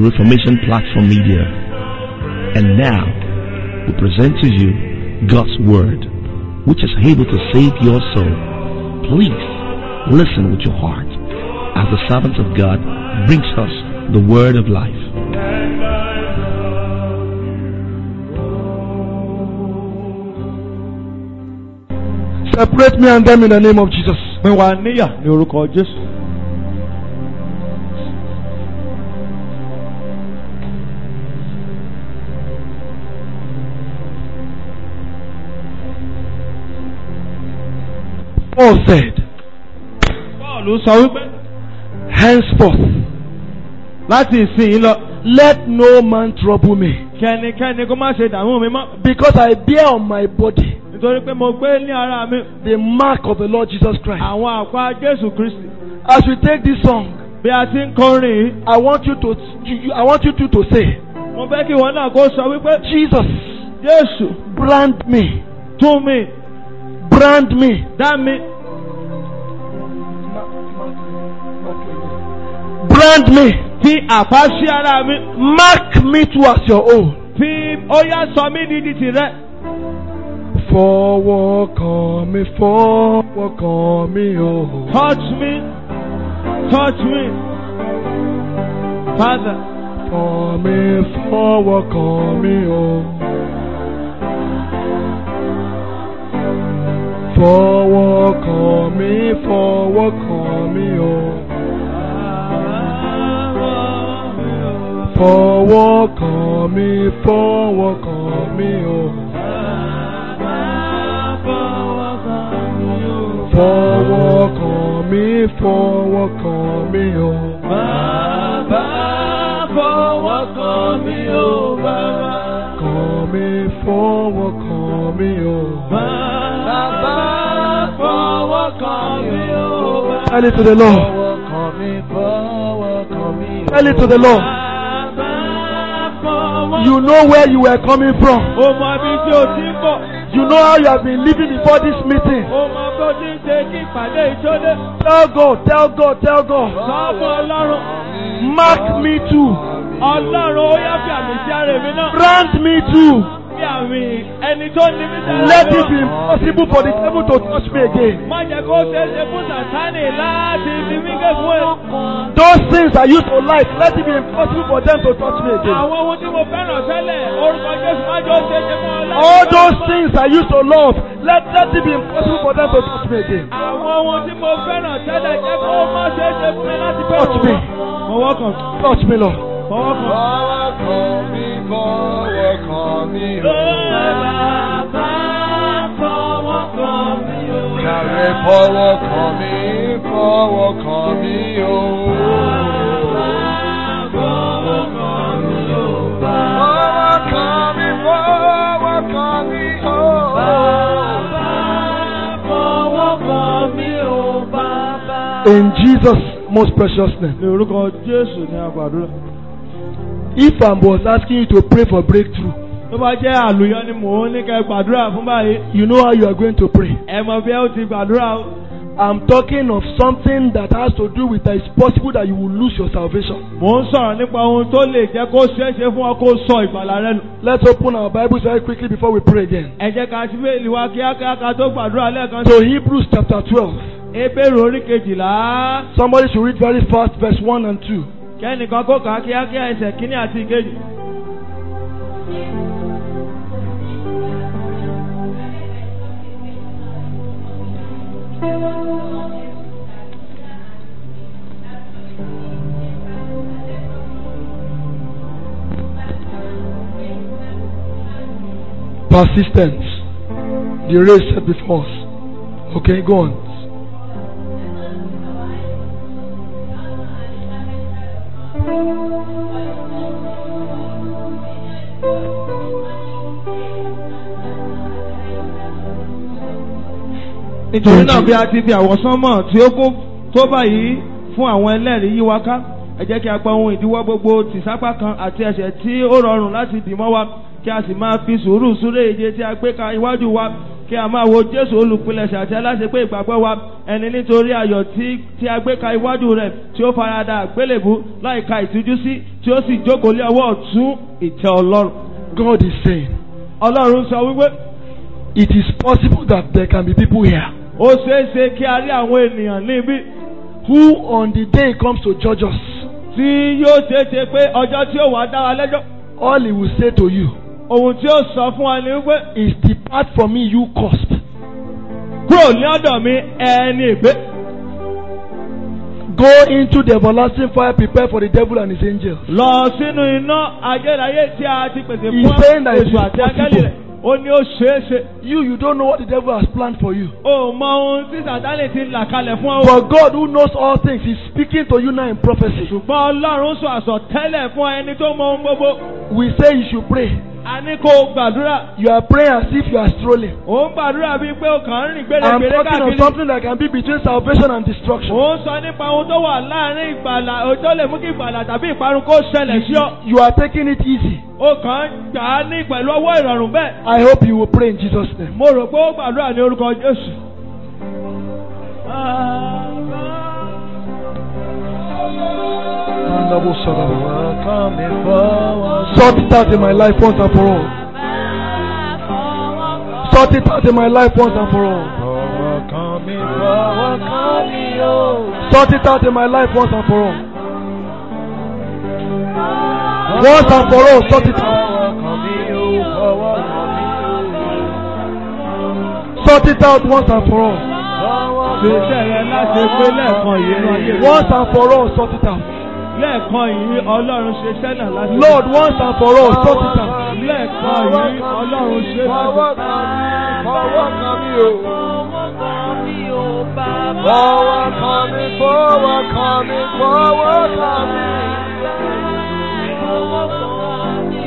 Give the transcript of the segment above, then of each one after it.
Reformation Platform Media. And now, we present to you God's Word, which is able to save your soul. Please listen with your heart as the servant of God brings us the Word of life. Separate me and them in the name of Jesus. pín wa níyà ní orúkọ Jésù. Paul said, Pọ́ọ̀lù sọ wípé Henceforth, láti ìsìn lọ let no man trouble me, kẹ́nikẹ́ni kó má ṣe dààmú mi mọ́ because I bear on my body nítorí pé mo gbé ní ara mi the mark of the Lord Jesus Christ. àwọn àpá Jésù Kristi. As we take this song, Bí a ti ń kọrin yìí, I want you to, you, you- I want you to, to say, mo fẹ́ kí wọn náà kó sọ wípé Jesus, Jésù brand me, tún mi brand me, dá mi brand me, fi àpá sí ara mi mark me too as your own. fi ó yá sọ mí di di tìrẹ. Forward kan mi, forward kan mi, oh. Touch me, touch me, Father. For me, forward kan mi, oh. Forward kan mi, forward kan mi, oh. Forward kan mi, forward kan mi, oh. Forward kan mi, forward kan mi, oh. Kan mi, forward kan mi, oh. Tell it to the Lord. Tell it to the Lord. You know where you were coming from. O mọ ibi tí o ti ń bọ̀, You know how you have been living before this meeting. o mọ bó ti ń ṣe kí ìpàdé ìjọ́lé. Tell God, tell God, tell God. Sọ́ọ̀bù Ọlọ́run, Mark me too. Ọlọ́run ó yá fi àmì sí ara èmi náà. Brand me too. Fi àmì ẹni tó ní mí sára Let mi it be náà. impossible for the devil to touch me again. Má jẹ́ kó ṣeé ṣe fún Sàtánì láti fi mí gégùn ẹ̀. Those things I used to like, let it be impossible for them to touch me again. Àwọn ohun tí mo fẹ́ràn tẹ́lẹ̀, orúkọ Jésù má jọ ṣe ṣe fún ọ All those things I used to love, let, let it be impossible for them to touch me again. Àwọn ohun tí mo fẹ́ràn tẹ́lẹ̀ jẹ́ kó má ṣe ṣe fún mi láti fẹ́ràn Touch me. wọn. Fọwọ́ kàn, Touch me, Lord. fọwọ́ kàn. Kàrẹ́ fọwọ́ kàn mí, fọwọ́ kàn mí o. Fọwọ́ kàn mí, fọwọ́ kàn mí o. In Jesus' most precious name. Ní orúkọ Jésù ní àgbàdúrà. If I was asking you to pray for breakthrough, Tó bá jẹ́ àlùyọ ni mò ń ní kẹ́ gbàdúrà fún báyìí. you know how you are going to pray. Ẹ mọ bí ẹ ó ti gbàdúrà o. I'm talking of something that has to do with that it's possible that you will lose your salvation. Mò ń sọ̀rọ̀ nípa ohun tó lè jẹ́ kó ṣeé ṣe fún ọ kó sọ ìgbàlà rẹ nù. Let's open our Bibles very quickly before we pray again. Ẹ jẹ́ ká sí bẹ́ẹ̀lì wa kíákíá ká tó gbàdúrà lẹ́ẹ̀kan sí. So Hebrews chapter 12. Ebéèrè orí kejìlá. Somebody should read very fast verse 1 and 2. Kẹ́nìkan kó kà á kíákíá ẹsẹ̀ kínní àti ìkejì. Persistence. The race set before us. Okay, go on. Nítorí náà bí a ti fi àwọ̀sánmọ̀ tí ó kún tó báyìí fún àwọn ẹlẹ́rìí yí wa ká. Ẹ jẹ́ kí a pa ohun ìdíwọ́ gbogbo tìsápá kan àti ẹ̀ṣẹ̀ tí ó rọrùn láti dì mọ́ wa kí a sì máa fi sùúrù súré ìje tí a gbé ka iwájú wa kí kí a máa wo Jésù olùpilẹ̀ṣẹ̀ àti aláṣepé ìgbàgbọ́ wa ẹni nítorí ayọ̀ tí tí a gbé ka iwájú rẹ̀ tí ó farada àgbélébú láìka ìtújú sí tí ó sì jókòó lé ọwọ́ ọ̀tún ìtẹ́ Ọlọ́run. God is saying, Ọlọ́run sọ wípé it is possible that there can be people here ó ṣeé ṣe kí a rí àwọn ènìyàn níbí who, on the day he comes to judge us, tí yóò ṣeé ṣe pé ọjọ́ tí ó wà dá wa lẹ́jọ́ all he will say to you ohun tí ó sọ fún wa ni wípé is, Depart from me, you cursed. kúrò ní ọ̀dọ̀ mi ẹni ìgbé Go into the everlasting fire prepared for the devil and his angels. lọ sínú iná ayérayé tí a ti pèsè He's fún saying that it èṣù is àti áńgẹ́lì possible. rẹ̀ ó ní ó ṣeé ṣe You, you don't know what the devil has planned for you. ó mọ ohun tí sàtánì ti là kalẹ̀ fún ọ. But God, who knows all things, is speaking to you now in prophecy. ṣùgbọ́n ọlọ́run sọ àsọtẹ́lẹ̀ fún ẹni tó mọ ohun gbogbo We say you should pray. a ní kó o gbàdúrà You are praying as if you are strolling. ò ń gbàdúrà bíi pé o kàn ń rìn I'm gbèrègbèrè talking of káàkiri. something that can be between salvation and destruction. ò ń sọ nípa ohun tó wà láàrin ìgbàlà ohun tó lè mú kí ìgbàlà tàbí ìparun kó ṣẹlẹ̀ sí ọ. You are taking it easy. o kàn ń gbà á ní pẹ̀lú ọwọ́ ìrọ̀rùn bẹ́ẹ̀. I hope you will pray in Jesus' name. mo rò pé ó gbàdúrà ní orúkọ Jésù. Sort it out in my life once and for all. Sort it out in my life once and for all. Sort it out in my life once and for all. Once and for all, sort it out. Sort it out once and for all. ṣèṣe rẹ láti pé lẹ́ẹ̀kan yìí nínú ayé rẹ. Once and for all, sort it out. lẹ́ẹ̀kan yìí ọlọ́run ṣe sẹ́nà láti. Lord, once and for all, sort it out. lẹ́ẹ̀kan yìí ọlọ́run ṣe Fọwọ́ sẹ́nà. kan mi, fọwọ́ kan mi o. Fọwọ́ kan mi, fọwọ́ kan mi, fọwọ́ kan mi. Fọwọ́ kan mi,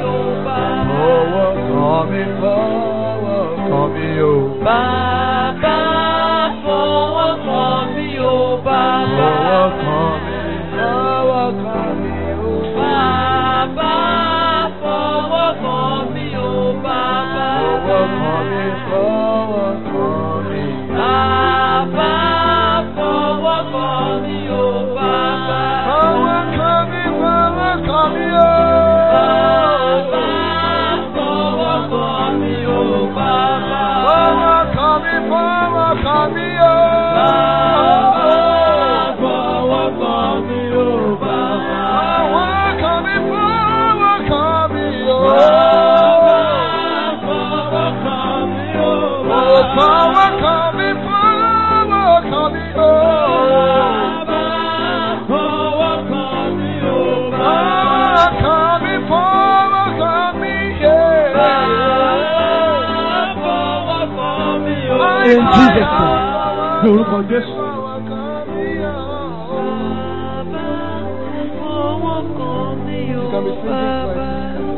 fọwọ́ kan mi o. Bàbá fọwọ́ kàn mí o bàbá. Fọwọ́ kan mi, fọwọ́ kan mi o. Bàbá fọwọ́ kàn mí o bàbá. Fọwọ́ kan mi, fọwọ́ kan mi. Bàbá fọwọ́ kàn mí o bàbá. Fọwọ́ kan mi, fọwọ́ kan mi o. Bàbá fọwọ́ kàn mí o bàbá. Fọwọ́ kan mi, fọwọ́ kan mi o. Bàbá fọwọ́ kàn mí o bàbá. Fọwọ́ kan mi, fọwọ́ kan mi o. Bàbá fọwọ́ kàn mí o Oh, bàbá. fọwọ́ kan mi, fọwọ́ kan mi o. Bàbá fọwọ́ kàn mí o Fọwọ́ bàbá. kan mi, fọwọ́ kan mi, yeah. Bàbá fọwọ́ kàn mí o In bàbá. Jesus' name. ní orúkọ Jésù. Fọwọ́ kan mi o. Bàbá fọwọ́ kàn mí o bàbá.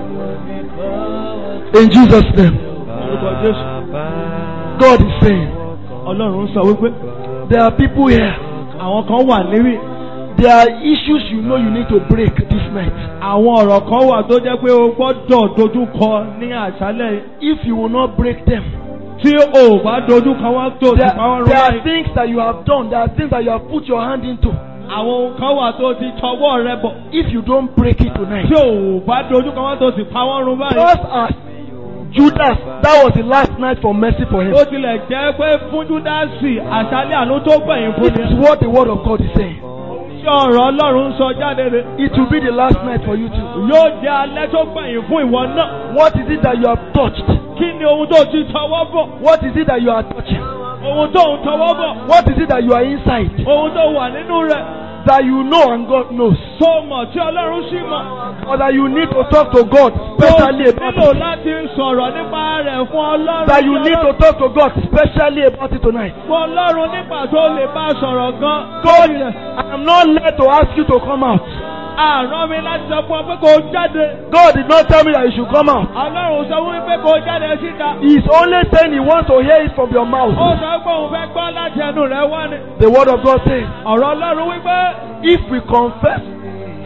In Jesus' name. orúkọ Jésù. God is saying, ọlọ́run sọ wípé there are people here. àwọn kan wà níbí. There are issues you know you need to break this night. àwọn ọ̀rọ̀ kan wà tó jẹ́ pé o gbọ́dọ̀ dojú kọ ní àṣálẹ̀ yìí. If you will not break them, tí o bá dojú kọ wọ́n tó ti there, pa wọ́n rún there are báyìí. things that you have done, there are things that you have put your hand into. àwọn ohun kan wà tó ti tọwọ́ rẹ bọ̀. If you don't break it tonight, tí o bá dojú kọ wọ́n tó sì pa wọ́n rún báyìí. just as Judas, that was the last night for mercy for him. ó tilẹ̀ jẹ́ pé fún Júdásì àṣálẹ̀ àánú tó gbẹ̀yìn fún This is ni. what the word of God is saying. tí ọ̀rọ̀ ọlọ́run ń sọ jáde rẹ̀. It will be the last night for you too. yóò jẹ́ alẹ́ tó gbẹ̀yìn fún ìwọ náà. What is it that you have touched? kí ni ohun tó ti tọwọ́ bọ̀? What is it that you are touching? ohun tó ń tọwọ́ bọ̀? What is it that you are inside ohun tó wà nínú rẹ̀ that you know and God knows? tó mọ̀ tí ọlọ́run sì mọ̀. Or that you need to talk to God tó specially about nílò it? láti sọ̀rọ̀ nípa rẹ̀ fún ọlọ́run. That you need to talk to God specially about it tonight? fún ọlọ́run nípa tó lè bá sọ̀rọ̀ gan. God, I am not led to ask you to come out. àrán mi láti sọ fún ọ pé kó o jáde. God did not tell me that you should come out. ọlọ́run sọ fún mi pé kó o jáde síta. He is only saying He wants to hear it from your ó mouth. sọ pé òun fẹ́ gbọ́ láti ẹnu rẹ̀ wá ni. The word of God says, ọ̀rọ̀ ọlọ́run wípé if we confess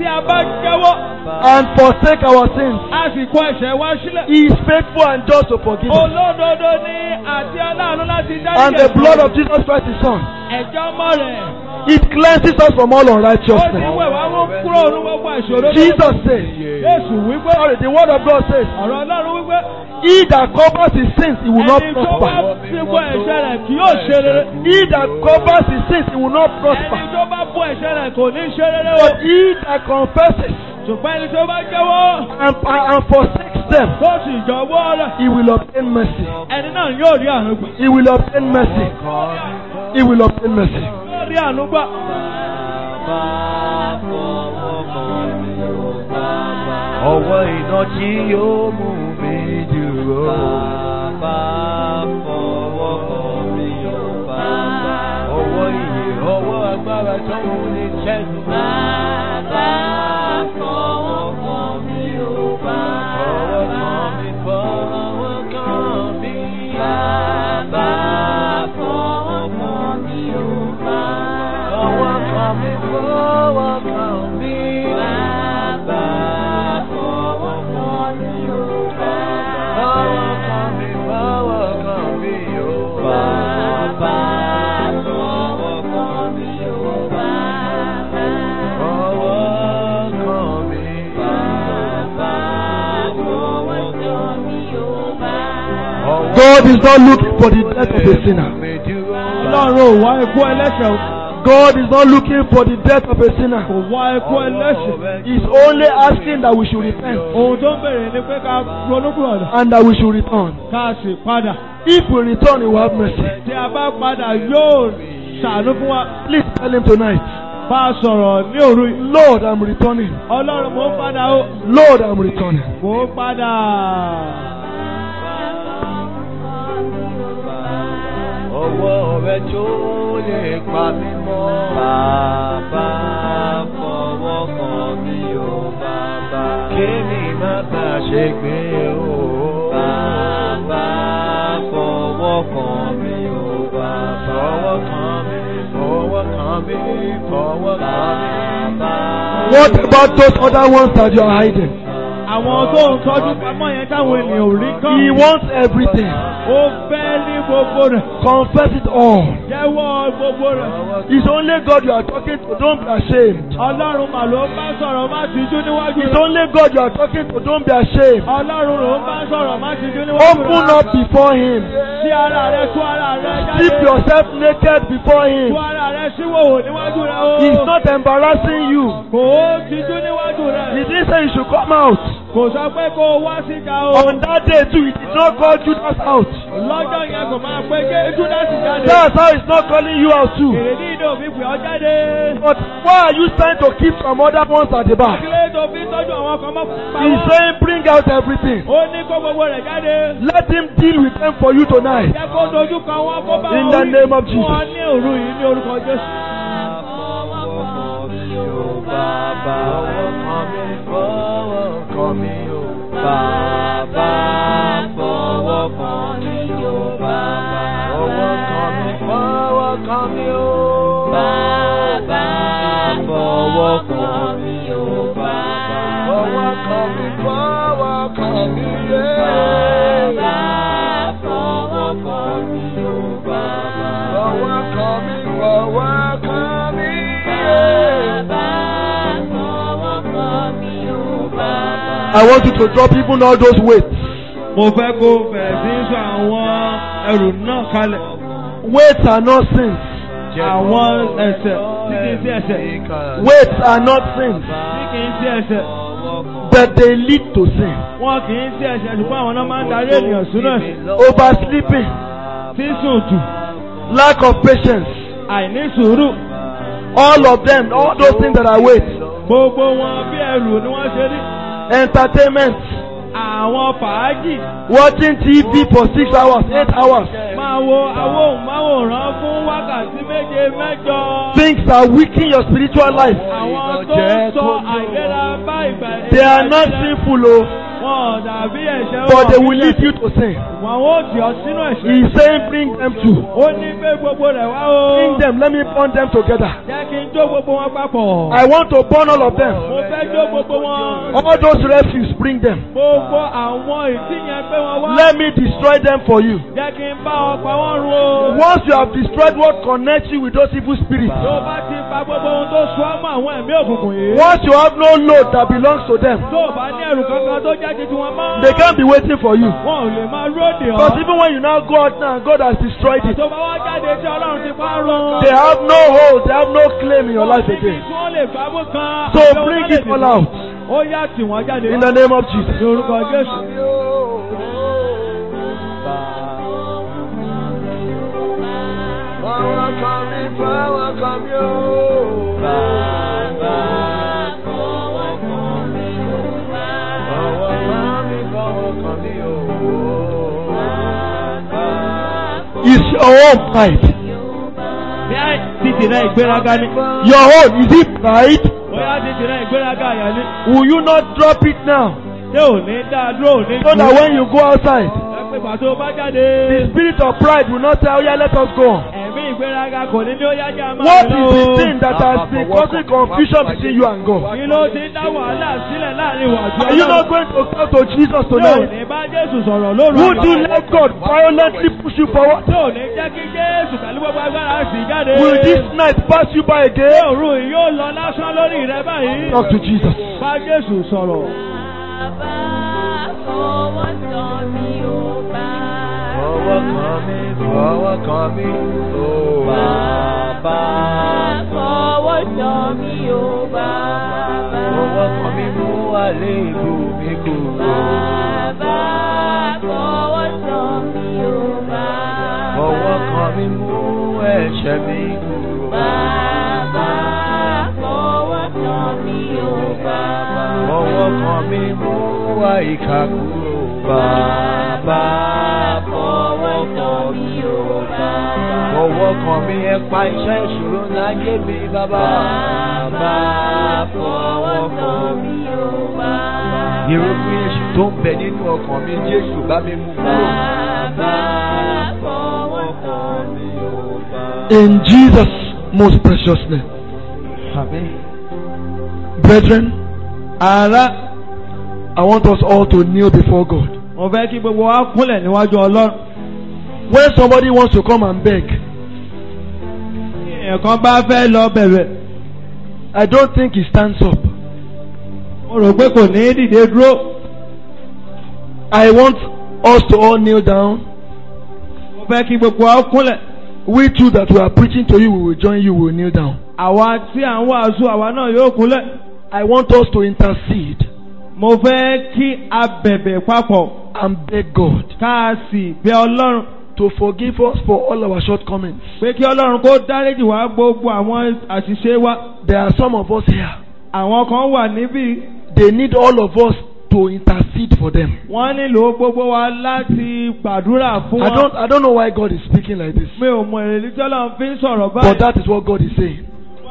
Tí a bá jẹ́wọ́, and forsake our sins, a sì kọ ẹ̀ṣẹ̀ wa sílẹ̀. He is faithful and just to forgive us. Olódodo ni àti aláàánú láti dárí And the blood of Jesus Christ, His Son, ẹ̀jẹ̀ ọmọ rẹ̀. it cleanses us from all Ó ti unrighteousness. wẹ̀ wá mú kúrò ní gbogbo ìṣòro. tó- Jesus said, Jésù wípé. sorry, the word of God says, Ọ̀rọ̀ Ọlọ́run wípé. He that covers his sins, he will not Ẹni tó bá prosper. ti bọ́ ẹ̀ṣẹ̀ rẹ̀ kì yóò ṣe rere. He that covers his sins, he will not Ẹni prosper. tó bá bọ́ ẹ̀ṣẹ̀ rẹ̀ kò ní ṣe rere o. But he that confesses Ṣùgbọ́n ẹni tó bá jẹ́wọ́. and, and forsakes them, Tó sì jọ̀wọ́ rẹ̀. he will obtain mercy. Ẹni náà yóò rí àánú gbà. He will obtain mercy. He will obtain mercy. Yóò rí àánú gbà. Ọwọ́ iná tí yóò mú mi dúró. Ọwọ́ ìyè, ọwọ́ agbára tó mú ní ṣẹ́gun. Ọwọ́ kan mi, fọwọ́ kan mi. Ọwọ́ kan mi, fọwọ́ kan mi. Fọwọ́ kan mi, fọwọ́ kan mi, o. Fọwọ́ kan mi. Ọwọ́ God is not looking for the death of a sinner. mi dúró. Ọlọ́run ò wá ikú ẹlẹ́ṣẹ̀ o. God is not looking for the death of a sinner. Kò wá ikú ẹlẹ́ṣẹ̀. He's only asking that we should repent Ohun tó ń bèrè ni pé ká ronúkúrọ̀dà. and that we should return. Ká sì padà. If we return, He will have mercy. Tí a bá padà yóò ṣàánú fún wa. Please tell Him tonight, Bá a sọ̀rọ̀ ní òru yìí. Lord, I'm returning. Ọlọ́run mò ń padà o. Lord, I'm returning. Mò ń padà. Ọwọ́ rẹ tó lè pa mí mọ́. Bàbá fọwọ́ kan mi ò bàbá. Kémi má bà ṣe gbé o. Bàbá fọwọ́ kan mi ò bàbá. Fọwọ́ kan mi, fọwọ́ kan mi, fọwọ́ kan mi. What about those other ones that you are hiding? Àwọn tó ń tọ́jú pamọ́ yẹn táwọn ènìyàn ò rí kán. He wants everything. Ó fẹ́ ní gbogbo rẹ̀. Confess it all. Jẹ́wọ́ gbogbo rẹ̀. It's only God you are talking to. Don't be ashamed. Ọlọ́run mà ló ń bá sọ̀rọ̀ má tijú níwájú It's rẹ̀. only God you are talking to. Don't be ashamed. Ọlọ́run ló ń bá sọ̀rọ̀ má tijú níwájú rẹ̀. Open up before Him. Sí ara rẹ̀ tú ara rẹ̀ jáde. Keep yourself naked before Him. Tú ara rẹ̀ síwòwò níwájú rẹ̀ o. He's not embarrassing you. Kò ó tijú níwájú He rẹ̀. didn't say you should come out. Kò sọ pé kó o wá síta o. On that day too, He did not call Judas out. Lọ́jọ́ yẹn kò máa pé ké Júdásì jáde. That's how He's not calling you out too. Èrèdí ìdè òfin pè ọ́ jáde. But why are you trying to keep some other ones at the back? Kílé tó fi tọ́jú àwọn kan mọ́ pa He's wọ́n. saying, bring out everything. Ó ní kó gbogbo rẹ̀ jáde. Let Him deal with them for you tonight. Jẹ́ kó dojú kan wọ́n kó bá In wọn the wí. name of Fún Jesus. ọ ní òru yìí ní orúkọ Jésù. Bàbá fọwọ́ kan mi, fọwọ́ kan mi o. Bàbá fọwọ́ kan mi o. Bàbá fọwọ́ kan mi, fọwọ́ kan mi o. Bàbá fọwọ́ kan mi o. Bàbá fọwọ́ kan mi, fọwọ́ kan mi yé. Bàbá fọwọ́ kan mi o. Bàbá fọwọ́ kan mi, fọwọ́ kan mi I want you to drop even all those weights. Mo fẹ́ kó bẹ̀rẹ̀ sí í sọ àwọn ẹrù náà kalẹ̀. Weights are not sins. Àwọn ẹ̀ṣẹ̀ tí kìí sí ẹ̀ṣẹ̀. Weights are not sins, Tí kìí sí ẹ̀ṣẹ̀. but they lead to sin. Wọ́n kìí sí ẹ̀ṣẹ̀ ṣùgbọ́n àwọn náà máa ń darí ènìyàn sínú ẹ̀ṣẹ̀. Oversleeping, Sísùn jù, lack of patience, àìní sùúrù. all of them, all those things that are weights. Gbogbo wọn bí ẹrù ni wọ́n ṣe rí. Entertainment, Àwọn fàájì watching TV for six hours, eight hours. máa wo awóhùnmáwòrán fún wákàtí méje mẹ́jọ. Things are weakening your spiritual life. Àwọn tó ń sọ àìlera bá ìgbà They are not sinful, oh, Wọ́n dàbí ẹ̀ṣẹ̀ but they wọn will lead you to sin. Wọ́n ó tì ọ́ sínú ẹ̀ṣẹ̀. He's saying, bring them to. Ó ní pé gbogbo rẹ̀ wá o. Bring them, let me burn them together. Jẹ́ kí n jó gbogbo wọn papọ̀. I want to burn all of them. Mo fẹ́ jó gbogbo wọn. All those refuse, bring them. Gbogbo àwọn ìdí yẹn pé wọ́n wá. Let me destroy them for you. Jẹ́ kí n bá ọ pa wọ́n run o. Once you have destroyed what connects you with those evil spirits, Tó o bá ti pa gbogbo ohun tó so ọ́ mọ́ àwọn ẹ̀mí òkùnkùn yìí. once you have no load that belongs to them, Tó o bá ní ẹrù kankan tó jẹ́ ti tiwọn mọ́. they can't be waiting for you. Wọn ò lè máa róde ọ́. Because even when you now go out now, God has destroyed it. Tó bá wá jáde tí Ọlọ́run ti pa run. They have no hold, they have no claim in your life Níbi again. tí wọ́n lè gbámú kan. So àbí wọn bring lè it all dìbò. out Ó yá tì wọ́n jáde. in the name of Jesus. Ní orúkọ Jésù. Fọwọ́ kan mi, fọwọ́ kan mi o. Bàbá fọwọ́ kan mi o. Fọwọ́ kan mi, fọwọ́ kan mi o. Bàbá Is your own pride? Bí a títì náà ìgbéraga ni. Your own, is it pride? Bóyá títì náà ìgbéraga àyà ni. Will you not drop it now? Ṣé ò ní dá dúró ò ní So that when you go outside, Ẹ pé pàtó bá jáde. the spirit of pride will not say, oh yeah, let us go on. Ẹ̀mí ìgbéraga kò ní ní ó yájà máa What lọ is o. the thing that has been causing confusion between you and God? Kí ló ti ń dá wàhálà sílẹ̀ láàrin ìwà àti Are you not going to come to Jesus Tí ò tonight? ní bá Jésù sọ̀rọ̀ lóru Would you àgbà. let God violently push you forward? Tí ò ní jẹ́ kí Jésù pẹ̀lú gbogbo agbára sì jáde. Will this night pass you by Ṣé again? òru yìí yóò lọ lásán lórí rẹ báyìí? Talk to Jesus. Bá Jésù sọ̀rọ̀. fọwọ́ kan mi, fọwọ́ kan mi o. Bàbá fọwọ́ kan mi mú àléébù mi kúrò. Fọwọ́ kan mi mú ẹ̀ṣẹ̀ mi kúrò. Fọwọ́ kan mi mú àìkà kúrò. Bàbá fọwọ́ kan mi o. Fọwọ́ kan mi ẹ pa iṣẹ́ ìṣòro láyé mi bàbá. Bàbá fọwọ́ kan mi o. Irúgbìn èṣù tó ń bẹ nínú ọkàn mi Jésù bá mi mú kúrò. Bàbá fọwọ́ kan mi o. In Jesus' most precious name. Àmín. Brethren, Ará, I want us all to kneel before God. mo fẹ́ kí gbogbo wa kúnlẹ̀ níwájú Ọlọ́run. When somebody wants to come and beg, Ẹ̀kan bá fẹ́ lọ bẹ̀rẹ̀. I don't think he stands up. Mo rò pé kò ní dìde dúró. I want us to all kneel down. Mo fẹ́ kí gbogbo wa kúnlẹ̀. We too that we are preaching to you, we will join you, we will kneel down. Àwa tí à ń wàásù àwa náà yóò kúnlẹ̀. I want us to intercede Mo fẹ́ kí a bẹ̀bẹ̀ papọ̀ and beg God ká a sì bẹ Ọlọ́run to forgive us for all our shortcomings. pé kí Ọlọ́run kó dáríjì wá gbogbo àwọn àṣìṣe wa. There are some of us here, Àwọn kan wà níbí they need all of us to intercede for them. wọ́n nílò gbogbo wa láti gbàdúrà fún I wọn. don't, I don't know why God is speaking like this, Mi ò mọ èrèdí tí Ọlọ́run fi ń sọ̀rọ̀ but báyìí. that is what God is saying.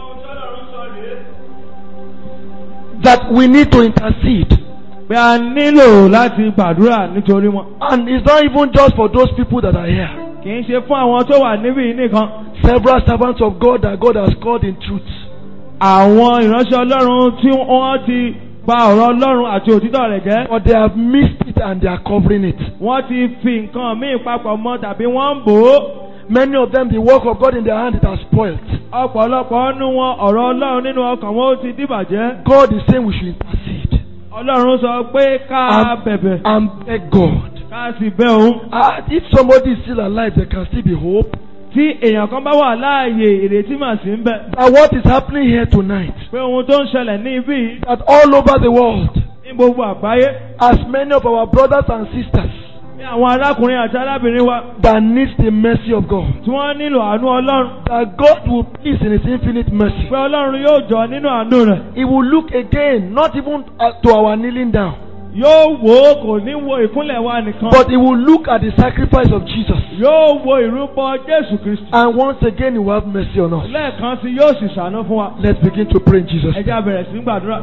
That we need to intercede. Pé a nílò láti gbàdúrà nítorí wọn. And it's not even just for those people that are here. Kì í ṣe fún àwọn tó wà níbí yìí nìkan. Several servants of God that God has called in truth. Àwọn ìránṣẹ́ Ọlọ́run tí wọ́n ti pa ọ̀rọ̀ Ọlọ́run àti òtítọ́ rẹ̀ jẹ́. But they have missed it and they are covering it. Wọ́n ti fi nǹkan míì papọ̀ mọ́ tàbí wọ́n ń bò ó. Many of them, the work of God in their hand, it has spoiled. Ọ̀pọ̀lọpọ̀ nínú wọn ọ̀rọ̀ Ọlọ́run nínú ọkàn wọn ó ti dìbàjẹ́. God is saying we should intercede Ọlọ́run sọ pé ká bẹ̀bẹ̀ and beg God. ká sì bẹ̀ òun. Ah, if somebody is still alive, there can still be hope. Tí èèyàn kan bá wà láàyè ìrètí mà sí ń bẹ̀. That what is happening here tonight, Pé ohun tó ń ṣẹlẹ̀ ní ibí yìí that all over the world, ní gbogbo àgbáyé. as many of our brothers and sisters Ní àwọn arákùnrin àti arábìnrin wa that needs the mercy of God, tí wọ́n nílò àánú Ọlọ́run. that God will please in His infinite mercy. Pé Ọlọ́run yóò jọ nínú àánú rẹ̀. He will look again, not even uh, to our kneeling down, Yóò wò ó kò ní wo ìkúnlẹ̀ wa nìkan. but He will look at the sacrifice of Jesus. Yóò wo ìrúbọ Jésù Kristi. And once again, He will have mercy on us. Lẹ́ẹ̀kan sí yóò sì ṣàánú fún wa. Let's begin to pray in Jesus' Ẹ name. jẹ́ á bẹ̀rẹ̀ sí í gbàdúrà.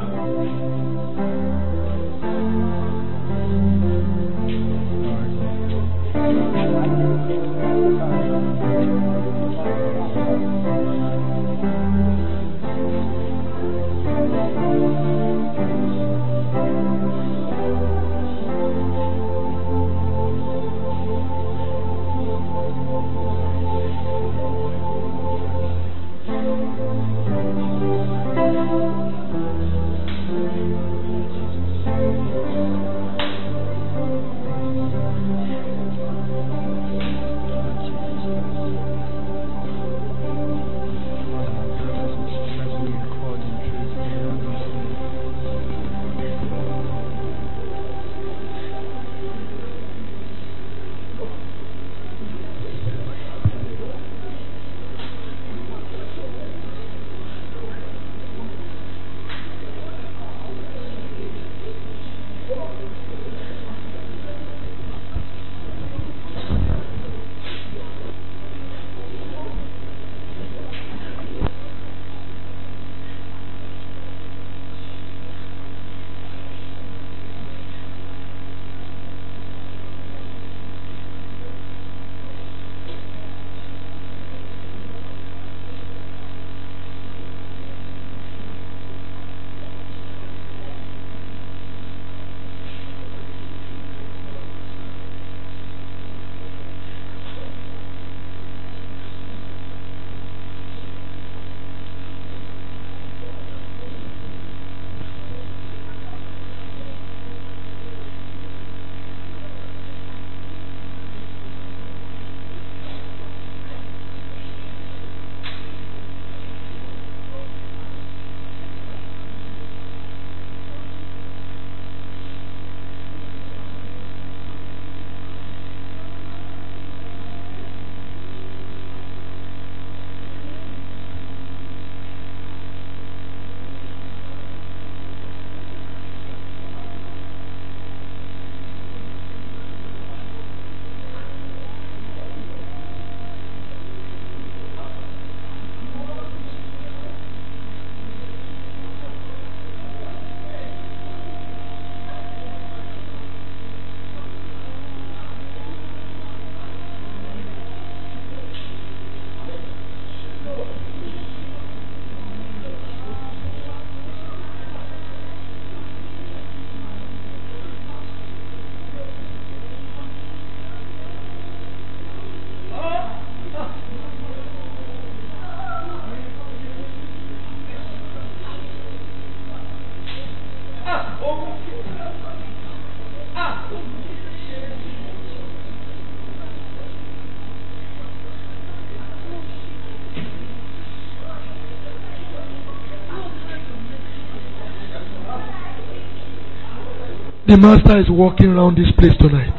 The Master is walking around this place tonight.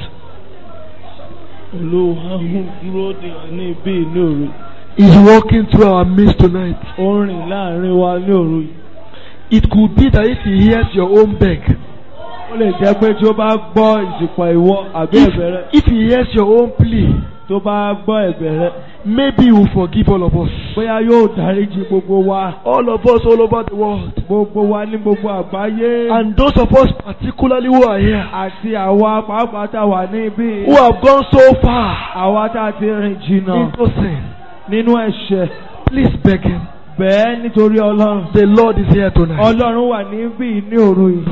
olúwa ń dúró dè ọ́ ní ibi ní òru He's walking through our midst tonight. ó ń rìn láàrin wa ní òru yìí. It could be that if he hears your own beg, ó lè jẹ́ pé tí ó bá gbọ́ ìsìnkú ìwọ àbí ẹ̀bẹ̀ rẹ if, if he hears your own plea, tó bá gbọ́ ẹ̀bẹ̀ rẹ maybe he will forgive all of us. bóyá yóò dáríjì gbogbo wa All of us all over the world. gbogbo wa ní gbogbo àgbáyé And those of us particularly who are here, àti àwa pàápàá tá a wà ní ibi who have gone so far àwa tá a ti rìn jìnnà into sin, nínú ẹ̀ṣẹ̀ please beg him. bẹ́ẹ̀ nítorí ọlọ́run The Lord is here tonight. ọlọ́run wà níbí ní òru yìí.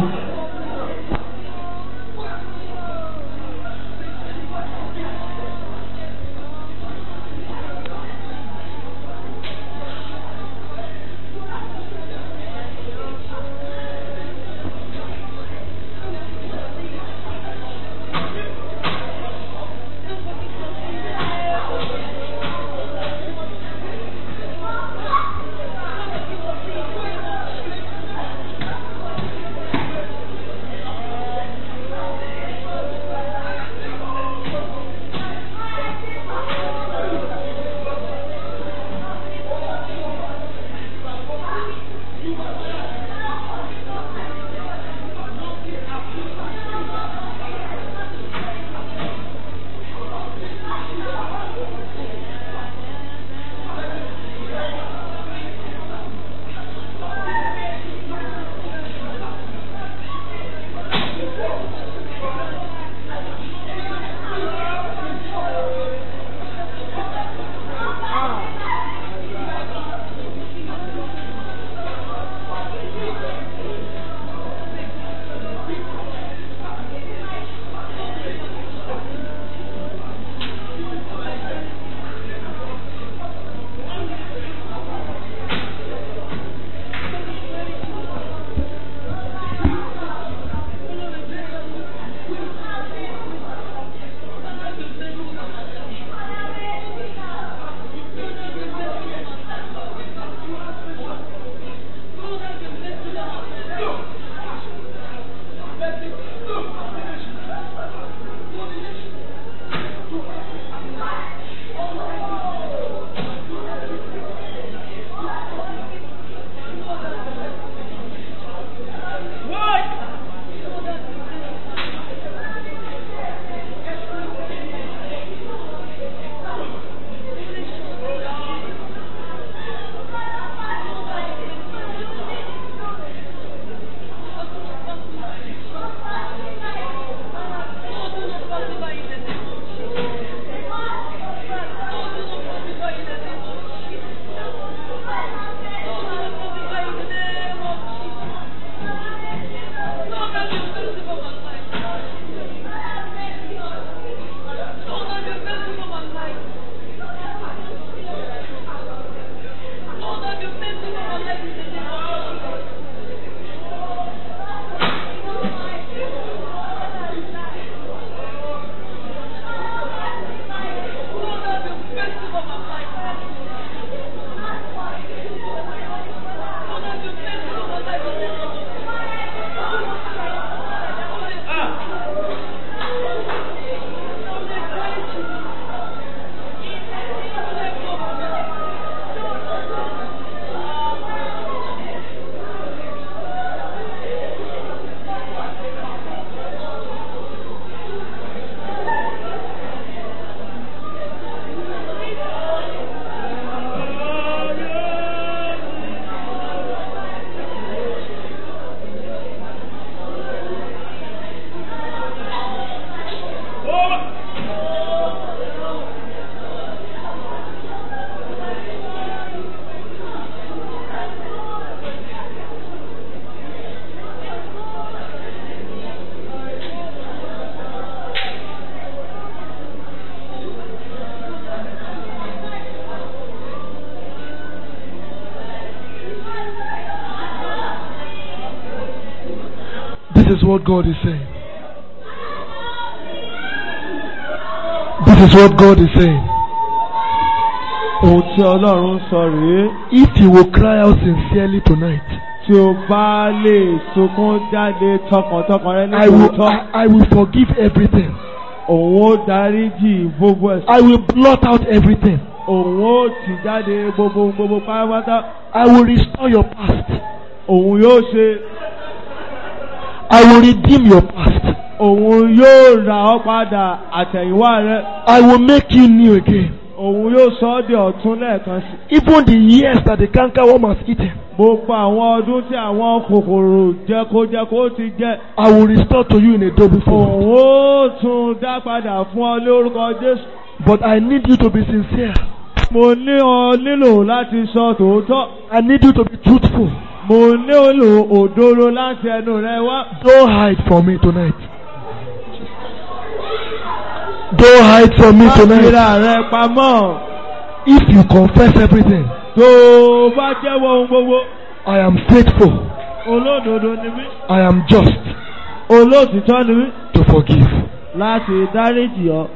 This is what God is saying. This is what God is saying. ohun tí ọlọ́run ń sọ rèé If you will cry out sincerely tonight, tí o bá lè sunkún jáde tọkàntọkàn rẹ ní I will, tòótọ́ I, I will forgive everything. òun ó dáríjì gbogbo ẹ̀sùn I will blot out everything. òun ó tì jáde gbogbo gbogbo pátápátá I will restore your past. òun yóò ṣe I will redeem your past. òun yóò rà ọ́ padà àtẹ̀yìnwá rẹ I will make you new again. òun yóò sọ ọ́ di ọ̀tún lẹ́ẹ̀kan sí. Even the years that the cankerworm has eaten, gbogbo àwọn ọdún tí àwọn kòkòrò jẹkojẹko ti jẹ I will restore to you in a double fold. òun ó tún dá padà fún ọ lórúkọ jésù. But I need you to be sincere. mo ní ọ nílò láti sọ tòótọ́ I need you to be truthful. mo nílò òdodo láti ẹnu rẹ wá. Don't hide from me tonight. Don't hide from me má tonight. fira rẹ pamọ́ If you confess everything, tó o bá jẹ́wọ́ ohun gbogbo I am faithful. olódodo ni mí I am just olóòtítọ́ ni mí to forgive. láti dáríjì ọ.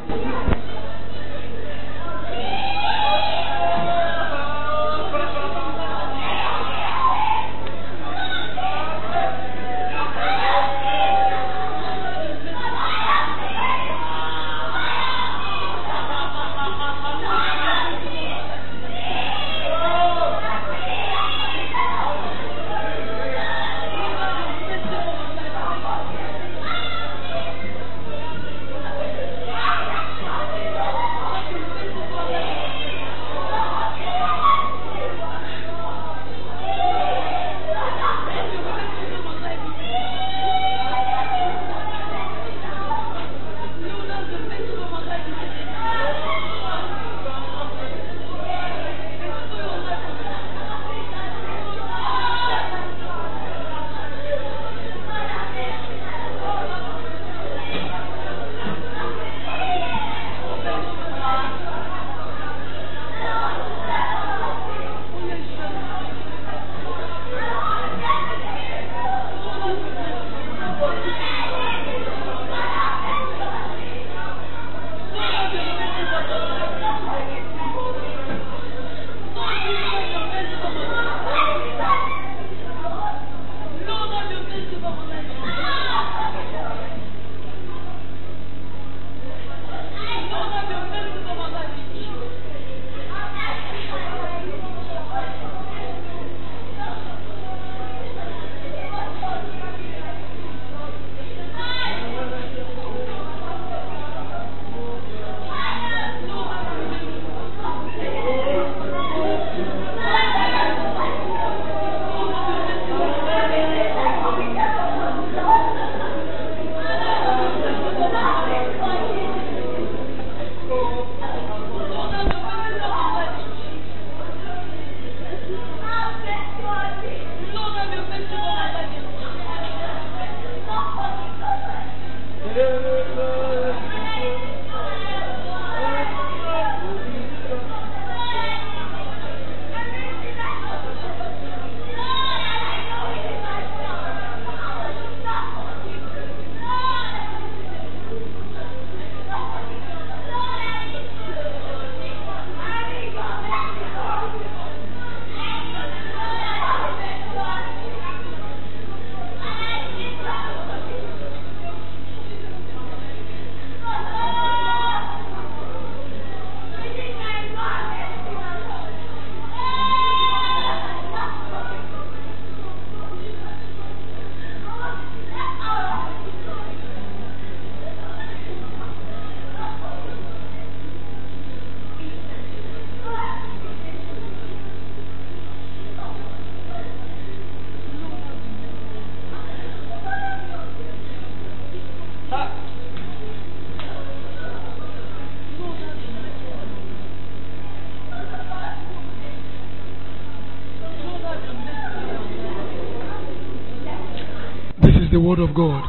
This is the word of God.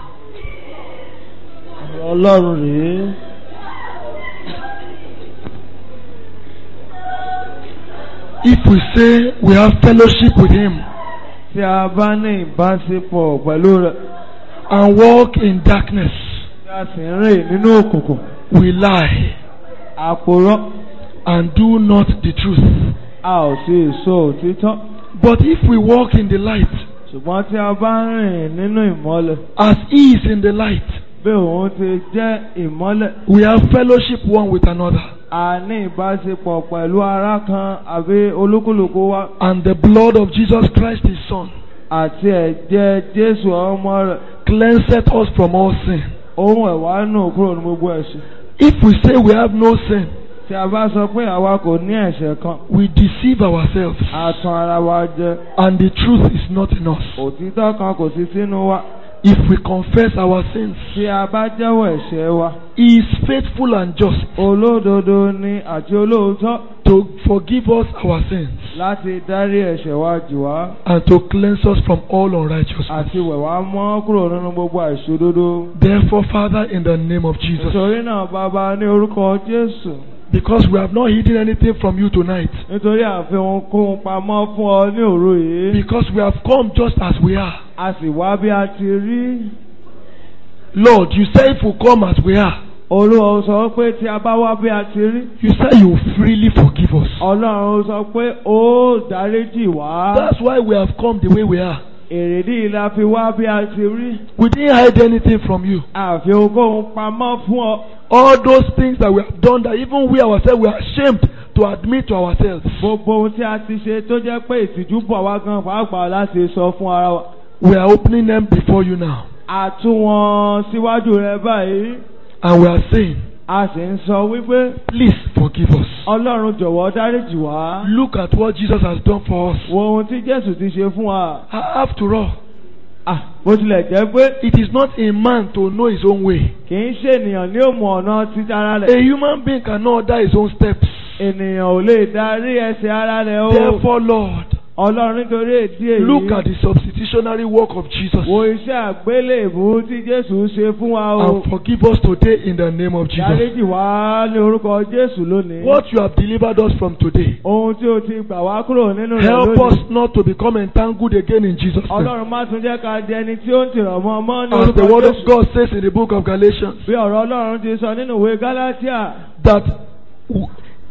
ọlọ́run rèé. If we say we have fellowship with Him tí a bá ní ìbáṣepọ̀ pẹ̀lú rẹ̀ and walk in darkness, tí a sì ń rìn nínú òkùnkùn we lie àpòrọ́ and do not the truth. a ò sí èso òtítọ́. But if we walk in the light, ṣùgbọ́n tí a bá ń rìn nínú ìmọ́lẹ̀ as He is in the light, bí òun ti jẹ́ ìmọ́lẹ̀ we have fellowship one with another. a ní ìbáṣepọ̀ pẹ̀lú ara kan àbí olúkúlùkù wa And the blood of Jesus Christ, His Son, àti ẹ̀jẹ̀ Jésù ọmọ rẹ̀ cleanseth us from all sin. ohun ẹ̀wá nù kúrò ní gbogbo ẹ̀ṣẹ̀. If we say we have no sin, tí a bá sọ pé àwa kò ní ẹ̀ṣẹ̀ kan we deceive ourselves, a tan ara wa jẹ and the truth is not in us. òtítọ́ kan kò sí sínú wa If we confess our sins, tí a bá jẹ́wọ́ ẹ̀ṣẹ̀ wa He is faithful and just olódodo ni àti olóòótọ́ to forgive us our sins láti dárí ẹ̀ṣẹ̀ wa jì wá and to cleanse us from all unrighteousness. àti wẹ̀ wá mọ́ kúrò nínú gbogbo àìṣòdodo. Therefore, Father, in the name of Jesus, nítorí náà bàbá ní orúkọ Jésù because we have not hidden anything from you tonight, nítorí àfihàn kóhun pamọ́ fún ọ ní òru yìí because we have come just as we are. a sì wá bí a ti rí. Lord, you say if we come as we are, Olúwa sọ pé tí a bá wá bí a ti rí. you say you freely forgive us. Ọlọ́run sọ pé ó dáríjì wá. That's why we have come the way we are. Èrèdí la fi wá bí a ti rí. We didn't hide anything from you. Àfi ogóhun pamọ́ fún ọ. All those things that we have done that even we ourselves we are ashamed to admit to ourselves. Gbogbo ohun tí a ti ṣe tó jẹ́ pé ìtìjú bọ̀ wá gan pàápàá láti sọ fún ara wa. We are opening them before you now. A tú wọn síwájú rẹ báyìí. And we are saying, A sì ń sọ wípé please forgive us. Ọlọ́run jọ̀wọ́ dáríjì wá. Look at what Jesus has done for us. Wo ohun tí Jésù ti ṣe fún wa. After all, Ah, bó tilẹ̀ jẹ́ pé it is not a man to know his own way. kì í ṣe ènìyàn ní òmù ọ̀nà títí ara rẹ̀. A human being cannot order his own steps. Ènìyàn ò lè darí ẹsẹ̀ ara rẹ̀ o. Therefore, Lord, Ọlọ́run nítorí èdí èyí. look at the substitutionary work of Jesus Wo iṣẹ́ àgbélébù tí Jésù ṣe fún wa o. and forgive us today in the name of Jesus. Dáríjì wá ní orúkọ Jésù lónìí. What you have delivered us from today, Ohun tí o ti gbà wá kúrò nínú rẹ̀ help lónìí. us not to become entangled again in Jesus' name. Ọlọ́run má tún jẹ́ ká di ẹni tí ó ń tìrọ̀ mọ́ ọmọ ní As the orúkọ word of Jésù. God says in the book of Galatians, Bí ọ̀rọ̀ Ọlọ́run ti sọ nínú ìwé Gálátíà. that w-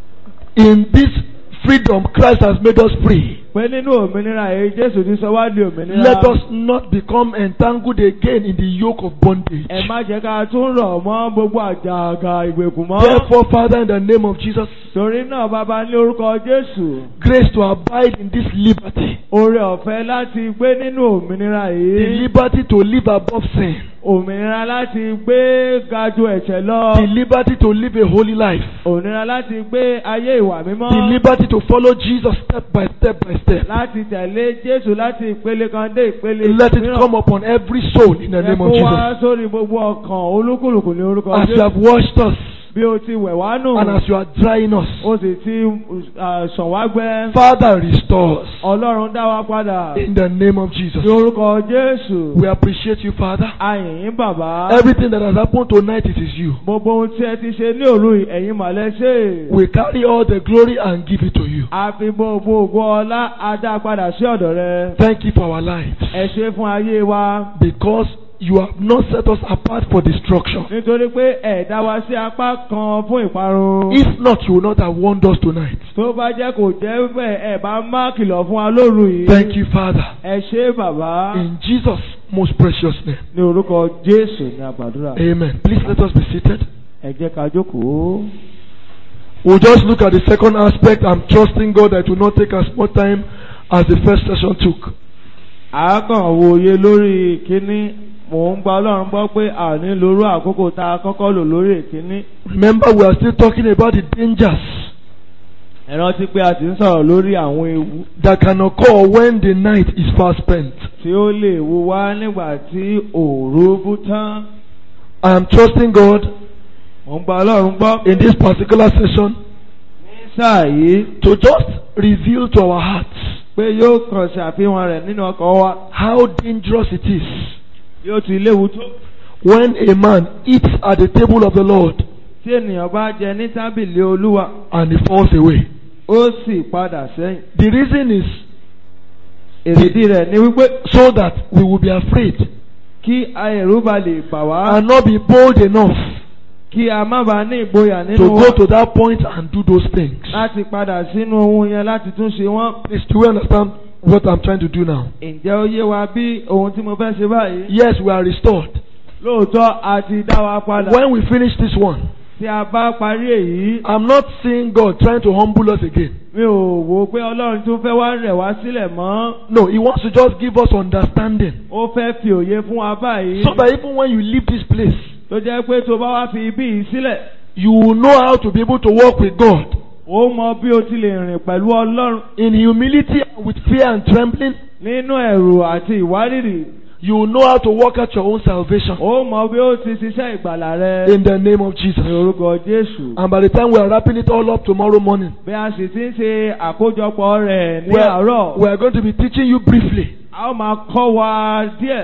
in this freedom Christ has made us free. Pé nínú òmìnira èyí Jésù ti sọ wá di òmìnira. Let us not become entangled again in the yoke of bondage. Ẹ má jẹ́ ká tún rọ̀ mọ́ gbogbo àjàgà ìgbèkùn mọ́. Therefore, Father, in the name of Jesus, Torí náà bàbá ní orúkọ Jésù. grace to abide in this liberty, Oore ọ̀fẹ́ láti gbé nínú òmìnira the yìí. liberty to live above sin, Òmìnira láti gbé ga ju ẹ̀ṣẹ̀ lọ. the liberty to live a holy life, Òmìnira láti gbé ayé ìwà mímọ́. the liberty to follow Jesus step by step by step. Láti tẹ̀lé Jésù láti ìpele kan dé ìpele Let it come upon every soul in the Ẹ name of kó Jesus. wá sórí gbogbo ọkàn olúkúlùkù ní orúkọ As you Jésù. have washed us Bí o ti wẹ̀ wá nù. and as you are drying us, O sì ti uh, sàn wá gbẹ. Father, restore us Ọlọ́run dá wa padà. in the name of Jesus. Ní orúkọ Jésù. We appreciate you, Father. Ayìn bàbá. Everything that has happened tonight, it is you. Gbogbo ohun tí ẹ ti ṣe ní òru yìí, ẹ̀yin màlẹ́ ṣe. We carry all the glory and give it to you. A fi gbogbo ògo ọlá adá padà sí ọ̀dọ̀ rẹ. Thank you for our lives. Ẹ ṣe fún ayé wa. Because you have not set us apart for destruction. Nítorí pé ẹ dá wa sí apá kan fún ìparun. If not, you would not have warned us tonight. Tó bá jẹ́ kò jẹ́ bẹ́ẹ̀ ẹ bá má kìlọ̀ fún wa lóru yìí. Thank you, Father. Ẹ ṣe bàbá. In Jesus' most precious name. Ní orúkọ Jésù ní àgbàdúrà. Amen. Please let us be seated. Ẹ jẹ́ ká jókòó. We'll just look at the second aspect. I'm trusting God that it will not take as much time as the first session took. àákàn wòye lórí ìkíní mò ń gba ọlọ́run gbọ́ pé a ní lórú àkókò tá a kọ́kọ́ lò lórí ìkíní. Remember, we are still talking about the dangers ẹ rántí pé a ti ń sọ̀rọ̀ lórí àwọn ewu that can occur when the night is fast spent. tí ó lè wu wá nígbà tí òru bú tán. I am trusting God mò ń gba ọlọ́run gbọ́ in this particular session ní sáà yìí to just reveal to our hearts pé yóò kàn ṣàfihàn rẹ̀ nínú ọkọ̀ wa how dangerous it is bí ó ti léwu tó. when a man eats at the table of the Lord tí ènìyàn bá jẹ ní tábìlì olúwa and he falls away. ó sì padà sẹ́yìn. The reason is èrèdí rẹ̀ ni wípé so that we will be afraid kí ẹ̀rù bá lè bà wá and not be bold enough kí a má bàa ní ìgboyà to nínú wa. go to that point and do those things. láti padà sínú ohun yẹn láti tún ṣe wọ́n. Please, do you understand what I'm trying to do now. ǹjẹ́ ó yé wa bí ohun tí mo fẹ́ ṣe báyìí. Yes, we are restored. lóòótọ́ a ti dá wa padà. When we finish this one, tí a bá parí èyí. I'm not seeing God trying to humble us again. mi ò wò pé ọlọ́run tún fẹ́ wá rẹ̀ wá sílẹ̀ mọ́. No, He wants to just give us understanding. ó fẹ́ fi òye fún wa báyìí. So that even when you leave this place, tó jẹ́ pé tó bá wá fi ibí yìí sílẹ̀. you will know how to be able to walk with God ó mọ bí o ti lè rìn pẹ̀lú ọlọ́run. in humility, with fear and trembling. nínú ẹ̀rù àti ìwárìrì. You will know how to work out your own salvation ó mọ bí ó ti ṣiṣẹ́ ìgbàlà rẹ. in the name of Jesus. ní orúkọ jésù. And by the time we are wrapping it all up tomorrow morning, bí a sì ti ń ṣe àkójọpọ̀ rẹ̀ ní we are, àárọ̀. we are going to be teaching you briefly a ó máa kọ́ wa díẹ̀.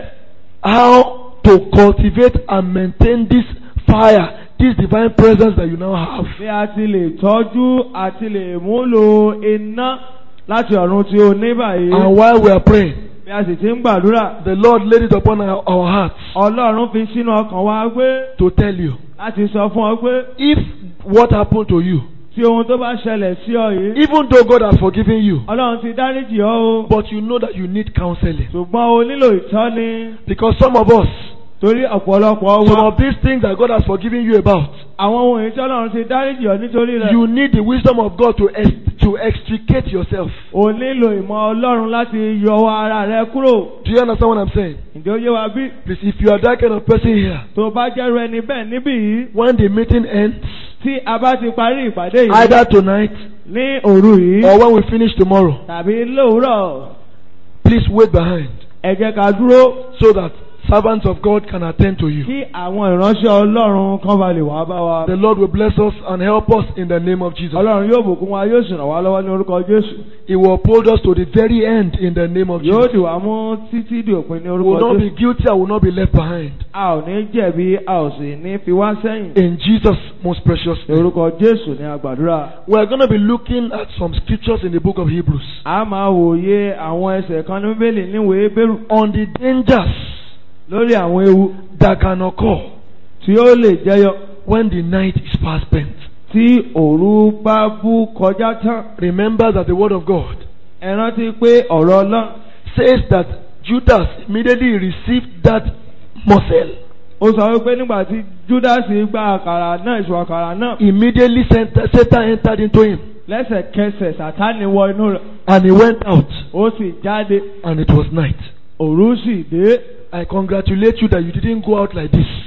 how to cultivate and maintain this fire, this divine presence that you now have. bí a ti lè tọ́jú àti lè múlò iná láti ọ̀run tí o ní báyìí. And while we are praying, bí a sì ti ń gbàdúrà. the Lord laid it upon our, our hearts ọlọ́run fi sínú ọkàn wa pé to tell you láti sọ fún ọ pé if what happened to you, tí ohun tó bá ṣẹlẹ̀ sí ọ yìí. even though God has forgiven you, ọlọ́run ti dáríjì ọ́ o. but you know that you need counseling. ṣùgbọ́n o nílò ìtọ́ni. Because some of us, torí ọ̀pọ̀lọpọ̀ some wa. of these things that God has forgiven you about, àwọn ohun èyí tí ọlọ́run ti dáríjì ọ́ nítorí rẹ̀. you need the wisdom of God to, ex- to extricate yourself. o nílò ìmọ̀ ọlọ́run láti yọ ara rẹ kúrò. Do you understand what I'm saying? ǹjẹ́ ó yé wa bí? Please, if you are that kind of person here, tó bá jẹ́rú ẹni bẹ́ẹ̀ níbí yìí. when the meeting ends, tí a bá ti parí ìpàdé yìí. either tonight ní òru yìí. or when we finish tomorrow, tàbí lówùúrọ̀. please wait behind ẹ jẹ́ ká dúró. so that servants of God can attend to you. kí àwọn ìránṣẹ́ ọlọ́run kan bá lè wá bá wa. The Lord will bless us and help us in the name of Jesus. ọlọ́run yóò bùkún wa yóò sì ràn wá lọ́wọ́ ní orúkọ jésù. He will uphold us to the very end in the name of yóò Jesus. dì wá mú títí di òpin ní We will orúkọ not be jésù. guilty and will not be left behind. a ò ní jẹ̀bi a ò sì ní fi wá sẹ́yìn. In Jesus' most precious ní name. orúkọ jésù ní agbàdúrà. We are going to be looking at some scriptures in the book of Hebrews a máa wòye àwọn ẹsẹ̀ kan ní bíbélì níwèé bẹ́rù on the dangers lórí àwọn ewu that can occur tí ó lè jẹyọ when the night is past spent. tí òru bá bú kọjá tán. Remember that the word of God ẹ rántí pé ọ̀rọ̀ ọlọ́run says that Judas immediately received that morsel. ó sọ wípé nígbà tí júdásì gba àkàrà náà ìṣù àkàrà náà Immediately Satan Satan entered into him lẹ́sẹ̀kẹsẹ̀ sátánì wọ inú rẹ̀ and he went out ó sì jáde and it was night. òru sì dé. I congratulate you that you didn't go out like this.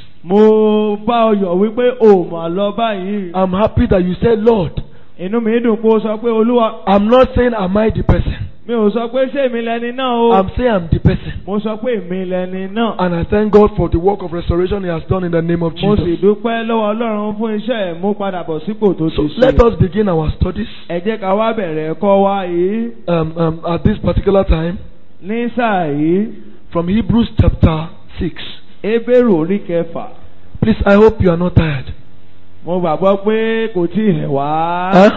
mo bá ọ yọ̀ wípé o mà lọ báyìí. I'm happy that you said, Lord, inú mi dùn pé o sọ pé olúwa I'm not saying am I the person. mi ò sọ pé ṣé èmi lẹni náà o. I'm saying I'm the person. mo sọ pé èmi lẹni náà. And I thank God for the work of restoration He has done in the name of mo sì Jesus. dúpẹ́ lọ́wọ́ ọlọ́run fún iṣẹ́ ìmúpadàbọ̀ sípò tó So ti let ṣe. us begin our studies ẹ jẹ́ ká wá bẹ̀rẹ̀ ẹ̀kọ́ wa yìí um, um, at this particular time ní sáà yìí from Hebrews chapter 6. ebéèrè orí kẹfà. Please, I hope you are not tired. mo gbàgbọ́ pé kò tí ì rẹ̀ wá. Huh?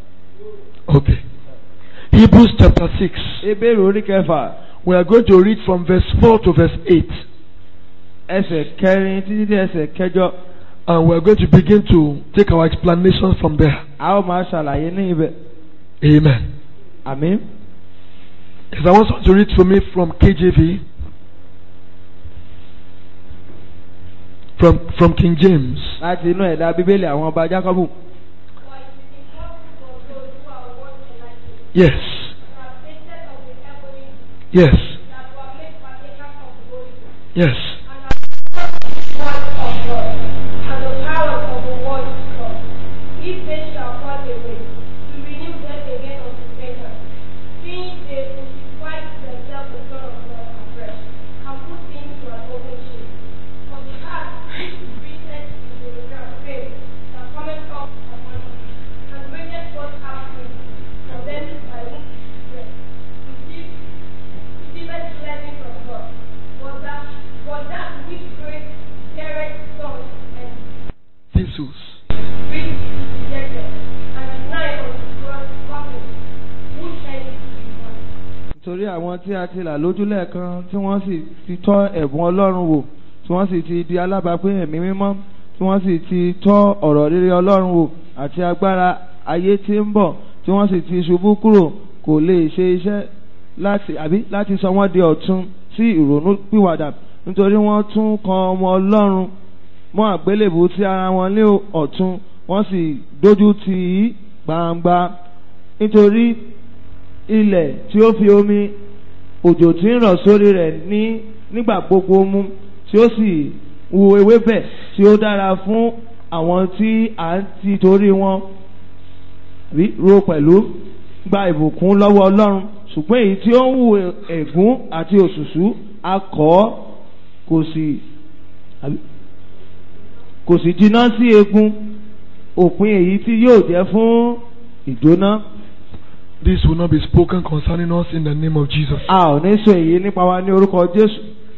Okay. Hebrews chapter 6. ebéèrè orí kẹfà We are going to read from verse 4 to verse 8. ẹsẹ̀ kẹrin títí dé ẹsẹ̀ kẹjọ. And we are going to begin to take our explanations from there. a ó máa ṣàlàyé ní ibẹ̀. Amen. àmín. Yes, I want someone to read for me from KJV. From, from King James. láti inú ẹ̀dá bíbélì àwọn ọba jákọ́bù. Yes. Yes. Yes. Jesus. nítorí àwọn tí a ti là lójú lẹ́ẹ̀kan tí wọ́n sì ti tọ́ ẹ̀bùn ọlọ́run wò tí wọ́n sì ti di alábàápín ẹ̀mí mímọ́ tí wọ́n sì ti tọ́ ọ̀rọ̀ rere ọlọ́run wò àti agbára ayé tí ń bọ̀ tí wọ́n sì ti ṣubú kúrò kò lè ṣe iṣẹ́ láti àbí láti sọ wọ́n di ọ̀tun sí ìrònú pìwàdà nítorí wọ́n tún kan ọmọ ọlọ́run mọ́ àgbélébù sí ara wọn ní ọ̀tun wọ́n sì dójú tì í gbangba nítorí ilẹ̀ tí ó fi omi òjò tí ń rọ̀ sórí rẹ̀ ní nígbà gbogbo mu tí ó sì wu ewébẹ̀ tí ó dára fún àwọn tí à ń ti torí wọn rí ro pẹ̀lú gba ìbùkún lọ́wọ́ ọlọ́run ṣùgbọ́n èyí tí ó ń wu ẹ̀gún àti òṣùṣú akọ̀ kò sì àbí kò sì jiná sí egun òpin èyí tí yóò jẹ́ fún ìjóná. This will not be spoken concerning us in the name of Jesus. a ò ní sọ èyí nípa wa ní orúkọ Jésù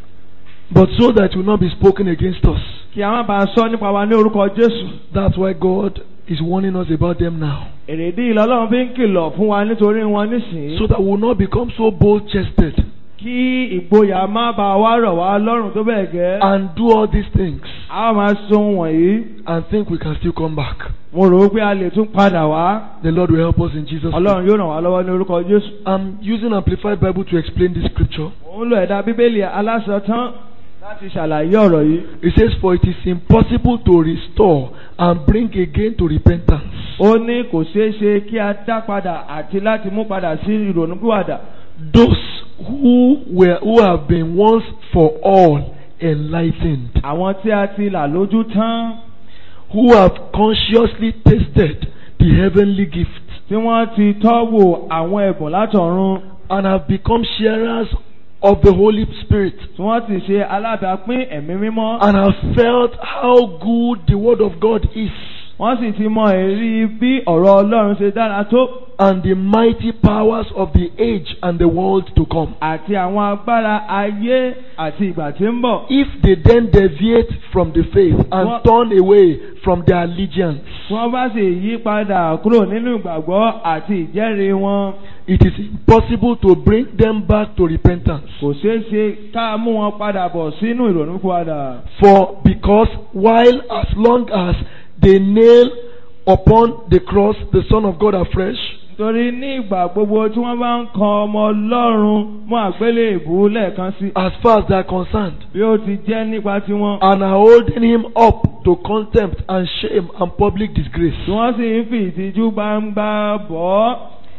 But so that it will not be spoken against us. kí a má bàa sọ nípa wa ní orúkọ Jésù. That's why God is warning us about them now. èrèdí ìlọ́lọ́run fi ń kìlọ̀ fún wa nítorí wọn nísìnyí. So that we will not become so bold chested kí ìgboyà má bàa wá rọ̀ wá lọ́rùn tó bẹ́ẹ̀ gẹ́. and do all these things a ó máa sọ ohun wọ̀nyí. and think we can still come back. mo rò ó pé a lè tún padà wá. The Lord will help us in Jesus' name. ọlọ́run yóò ràn wá lọ́wọ́ ní orúkọ Jésù. I'm using Amplified Bible to explain this scripture. òun lo ẹ̀dá bíbélì alásọtán láti ṣàlàyé ọ̀rọ̀ yìí. It says, For it is impossible to restore and bring again to repentance ó ní kò ṣeé ṣe kí a dá padà àti láti mú padà sí ìrònúpìwàdà. those who were who have been once for all enlightened, àwọn tí a ti là lójú tán who have consciously tasted the heavenly gift tí wọ́n ti tọ́wò àwọn ẹ̀bùn látọ̀run and have become sharers of the Holy Spirit tí wọ́n ti ṣe alábàápín ẹ̀mí mímọ́. and have felt how good the Word of God is wọ́n sì ti mọ èrí bí ọ̀rọ̀ Ọlọ́run ṣe dára tó and the mighty powers of the age and the world to come. àti àwọn agbára ayé àti ìgbà tí ń bọ̀. If they then deviate from the faith and What- turn away from their allegiance, tí wọ́n bá sì yí padà kúrò nínú ìgbàgbọ́ àti ìjẹ́rìí wọn it is impossible to bring them back to repentance. kò ṣeé ṣe ká mú wọn padà bọ̀ sínú ìrònúpìwàdà. For because while as long as they nail upon the cross the Son of God afresh, torí ní ìgbà gbogbo tí wọ́n bá ń kan ọmọ Ọlọ́run mú àgbélébùú lẹ́ẹ̀kan sí as far as they are concerned, bí ó ti jẹ́ nípa tiwọn. and are holding him up to contempt and shame and public disgrace. tí wọ́n sì ń fi ìtìjú gbangba bọ̀ ọ́.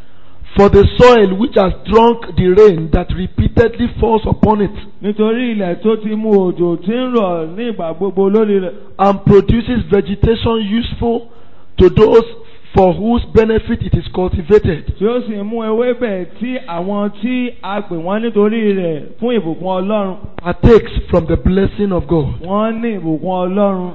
For the soil which has drunk the rain that repeatedly falls upon it nítorí ilẹ̀ tó ti mú òjò tí ń rọ̀ ní ìgbà gbogbo lórí rẹ̀. and produces vegetation useful to those for whose benefit it is cultivated. tí ó sì mú ewébẹ̀ tí àwọn tí a pè wọ́n nítorí rẹ̀ fún ìbùkún Ọlọ́run. partakes from the blessing of God. wọ́n ní ìbùkún Ọlọ́run.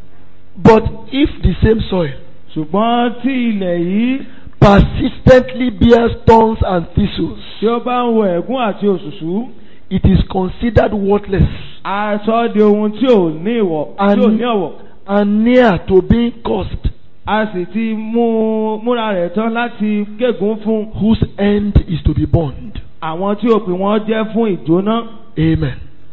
But if the same soil ṣùgbọ́n tí ilẹ̀ yìí persistently bears thorns and thistles, tí ó bá ń wo ẹ̀gún àti òṣùṣú it is considered worthless a sọ ọ́ di ohun tí ò ní ìwọ̀ tí ò ní ọ̀wọ̀. and near to being cursed, a sì ti mú múra rẹ̀ tán láti gégùn fún whose end is to be burned. àwọn tí òpin wọn jẹ́ fún ìjóná. Amen.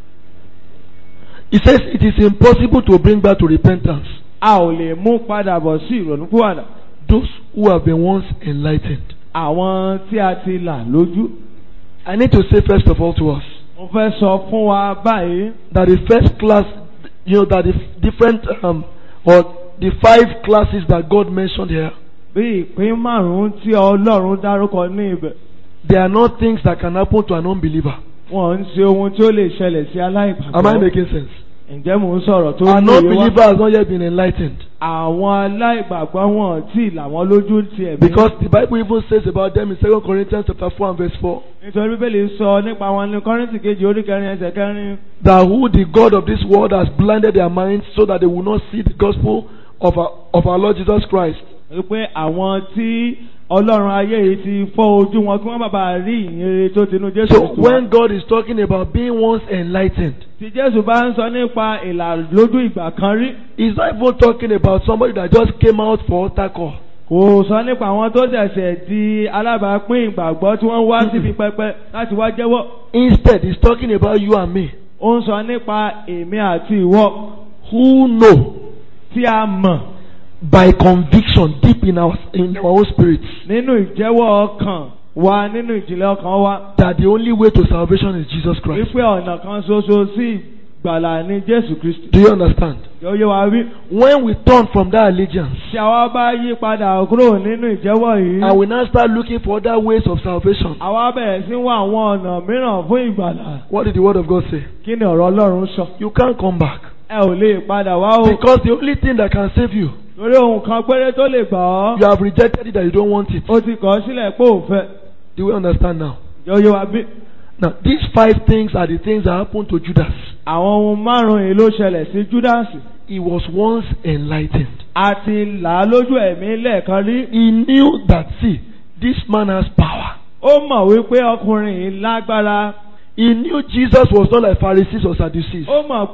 He says it is impossible to bring back to repentance a ò lè mú padà bọ̀ sí ìrònúpìwàdà. those who have been once enlightened. àwọn tí a ti là lójú. I need to say first of all to us mo fẹ́ sọ fún wa báyìí that the first class, you know, that the different um, or the five classes that God mentioned here, bí ìpín márùn-ún tí Ọlọ́run dárúkọ ní ibẹ̀. they are not things that can happen to an unbeliever. wọ́n ń ṣe ohun tí ó lè ṣẹlẹ̀ sí Am I aláìgbàgbọ́. making sense? ǹjẹ́ mò ń sọ̀rọ̀ tó An ní ìwé unbeliever wá? has not yet been enlightened. àwọn aláìgbàgbọ́ wọn tí làwọn lójú ti ẹ̀mí. Because the Bible even says about them in 2 Corinthians chapter 4 and verse 4 nítorí bíbélì sọ nípa wọn ní kọ́rìntì kejì orí kẹrin ẹsẹ̀ kẹrin. that who the God of this world has blinded their minds so that they will not see the gospel of our, of our Lord Jesus Christ. wípé àwọn tí ọlọ́run ayé yìí ti fọ́ ojú wọn kí wọ́n má bàa rí ìyìnrere tó tinú Jésù. So Kristi wá. when God is talking about being once enlightened, tí Jésù bá ń sọ nípa ìlà lójú ìgbà kan rí He's not even talking about somebody that just came out for altar call. kò sọ nípa àwọn tó ṣẹ̀ṣẹ̀ di alábàápín ìgbàgbọ́ tí wọ́n wá síbi pẹpẹ láti wá jẹ́wọ́. Instead, He's talking about you and me ó ń sọ nípa èmi àti ìwọ who know tí a mọ̀ by conviction deep in our in our own spirits nínú ìjẹ́wọ́ ọkàn wa nínú ìjìnlẹ̀ ọkàn wa that the only way to salvation is Jesus Christ. wípé ọ̀nà kan ṣoṣo sí ìgbàlà ní Jésù Kristi. Do you understand? Yóò yé wa wí. When we turn from that allegiance Tí àwa bá yí padà kúrò nínú ìjẹ́wọ́ yìí, and we now start looking for other ways of salvation, àwa bẹ̀rẹ̀ sí wá àwọn ọ̀nà mìíràn fún ìgbàlà. what did the Word of God say? Kí ni ọ̀rọ̀ Ọlọ́run sọ? You can't come back. Ẹ ò lè padà wá o. Because the only thing that can save you, Torí ohun kan péré tó lè gbà ọ́. you have rejected it that you don't want it. Ó ti kọ̀ ọ́ sílẹ̀ pé ò fẹ́. Do we understand now? Yóò yé wa bí. Now, these five things are the things that happened to Judas. Àwọn ohun márùn-ún yìí ló ṣẹlẹ̀ sí Júdásì. He was once enlightened. A ti là á lójú ẹ̀mí lẹ́ẹ̀kan rí. He knew that, see, this man has power. Ó mọ̀ wípé ọkùnrin yìí lágbára. He knew Jesus was not like Pharisees or Sadducees. Ó mọ̀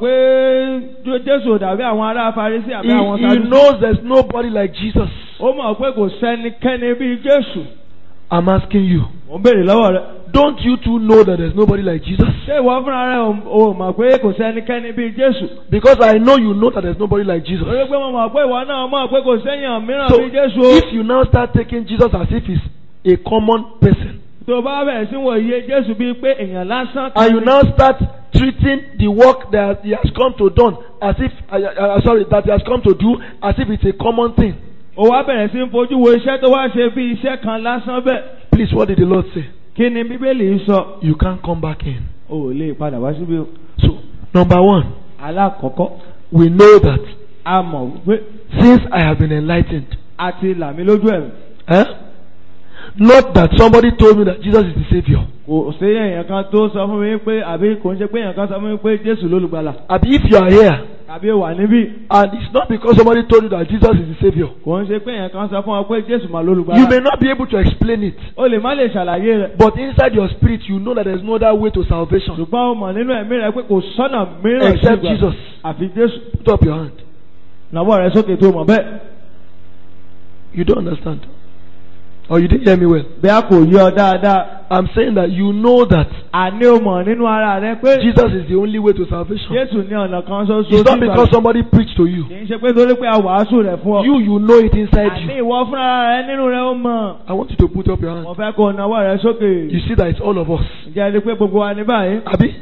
pé Jésù ò dàbí àwọn ará Farisí He, àbí àwọn he Sadúsí. knows there's nobody like Jesus. Ó mọ̀ pé kò sẹ́nikẹ́ni bíi Jésù. I'm asking you, Mo ń béèrè lọ́wọ́ rẹ̀. don't you too know that there's nobody like Jesus? Ṣé ìwọ fúnra rẹ̀ ò- ò mọ̀ pé kò sẹ́nikẹ́ni bíi Jésù? Because I know you know that there's nobody like Jesus. Torí pé mo mọ̀ pé ìwọ náà mọ̀ pé kò sẹ́yìn mìíràn So bíi Jésù o. if you now start taking Jesus as if he's a common person, Tó o bá bẹ̀rẹ̀ sí wo iye Jésù bíi pé èèyàn lásán and you ni. now start treating the work that he has come to do as if, uh, uh, sorry, that he has come to do as if it's a common thing. O wá bẹ̀rẹ̀ sí ń fojú wo iṣẹ́ tó wá ṣe bí iṣẹ́ kan lásán bẹ́ẹ̀. Please, what did the Lord say? Kí ni Bíbélì sọ? You can't come back in. O ò lè padà wá síbí o. So, number one, Alákọ̀ọ́kọ́, we know that a mọ̀ wípé since I have been enlightened, a ti là mí lójú ẹ̀mí. eh? not that somebody told me that Jesus is the Savior. Kò sí èèyàn kan tó sọ fún mi pé àbí kò ń ṣe pé èèyàn kan sọ fún mi pé Jésù lólùgbàlà. Abi, if you are here Tàbí o wà níbí. and it's not because somebody told you that Jesus is the Savior, Kò ń ṣe pé èèyàn kan sọ fún ọ pé Jésù mà you lólùgbàlà. may not be able to explain it. O lè má lè ṣàlàyé rẹ̀. But inside your spirit, you know that there's no other way to salvation. Ṣùgbọ́n o mọ̀ nínú ẹ̀mí rẹ̀ pé kò sọ́nà mìíràn sí Except ìgbà. Jesus. Àfi Jésù. Put up your hand. Nàwọ́ rẹ̀ sókè tó mọ̀ bẹ́ẹ̀. You don't understand. Or you didn't hear me well. Bí a kò yí ọ dáadáa. I'm saying that you know that Àní o mọ̀ nínú ara rẹ pé Jesus is the only way to salvation. Jésù ní ọ̀nà kan ṣoṣo It's not sí because ìgbàlà. somebody preached to you. Kì í ṣe pé torí pé a wàásù rẹ̀ fún ọ. You, you know it inside Àní you. ìwọ fúnra rẹ nínú rẹ ó mọ̀. I want you to put up your hand. Mo fẹ́ kó o nawọ́ rẹ sókè. You see that it's all of us. Ǹjẹ́ ẹ rí i pé gbogbo wa ní báyìí? Abi?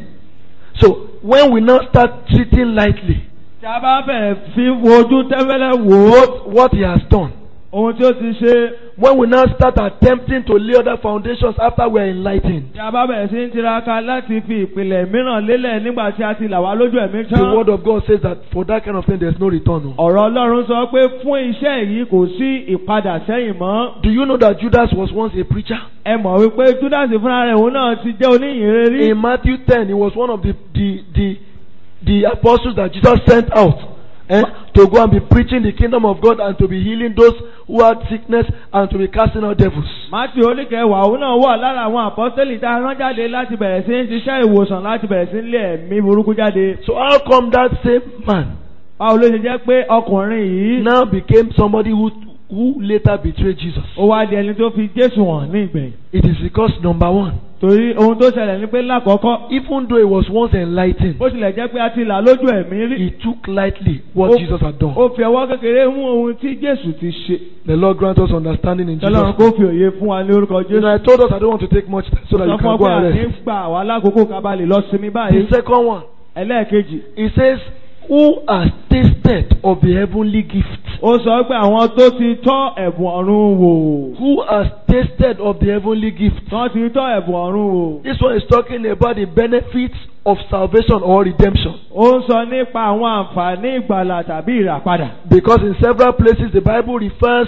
So, when we now start treating lightly Tí a bá bẹ̀rẹ̀ fi wojú tẹ́fẹ́lẹ́ wò ó. what, what he has done, Ohun tí ó ti ṣe. when we now start attempting to lay other foundations after we are enlightened, Tí a bá bẹ̀rẹ̀ sí ń tiraka láti fi ìpìlẹ̀ mìíràn lélẹ̀ nígbà tí a ti là wá lójú ẹ̀mí the tán. word of God says that for that kind of thing there's no return. oh. Ọ̀rọ̀ Ọlọ́run sọ pé fún iṣẹ́ yìí kò sí ìpadà sẹ́yìn mọ́. Do you know that Judas was once a preacher? Ẹ mọ̀ wípé Júdásì fúnra rẹ̀ òun náà ti jẹ́ oníyìnrere rí. In Matthew 10, he was one of the, the, the, the apostles that Jesus sent out eh, to go and be preaching the kingdom of God and to be healing those who had sickness and to be casting out devils. Mátíù oníkẹwàá òun náà wà lára àwọn àpọ́sítélì tá a rán jáde láti bẹ̀rẹ̀ sí ń ṣiṣẹ́ ìwòsàn láti bẹ̀rẹ̀ sí ń lé ẹ̀mí burúkú jáde. So how come that same man Báwo ló ṣe jẹ́ pé ọkùnrin yìí now became somebody who, who later betrayed Jesus? ó wá di ẹni tó fi Jésù hàn ní ìgbẹ̀yìn? It is because number one, Torí ohun tó ṣẹlẹ̀ ni pé lákọ̀ọ́kọ́ even though he was once enlightened, bó tilẹ̀ jẹ́ pé a ti là lójú ẹ̀mí rí. he took lightly what Ó- Jesus had done. Ó fi ọwọ́ kékeré mú ohun tí Jésù ti ṣe. The Lord grant us understanding in Jesus. Tọ́lọ́run kó fi òye fún wa ní orúkọ You know, Jésù. I told us I don't want to take much time so that Sọ you fún can ọ go pé and àní rest. gbà wá lákòókò ká bá lè lọ sinmi The báyìí. second one, Ẹlẹ́ẹ̀kejì. he says, Who has tasted of the heavenly gift? Ó sọ pé àwọn tó ti tọ́ ẹ̀bùn ọ̀run wò. Who has tasted of the heavenly gift? Wọ́n ti tọ́ ẹ̀bùn ọ̀run wò. This one is talking about the benefits of salvation or redemption. Ó ń sọ nípa àwọn àǹfààní ìgbàlà tàbí ìràpadà. Because in several places the Bible refers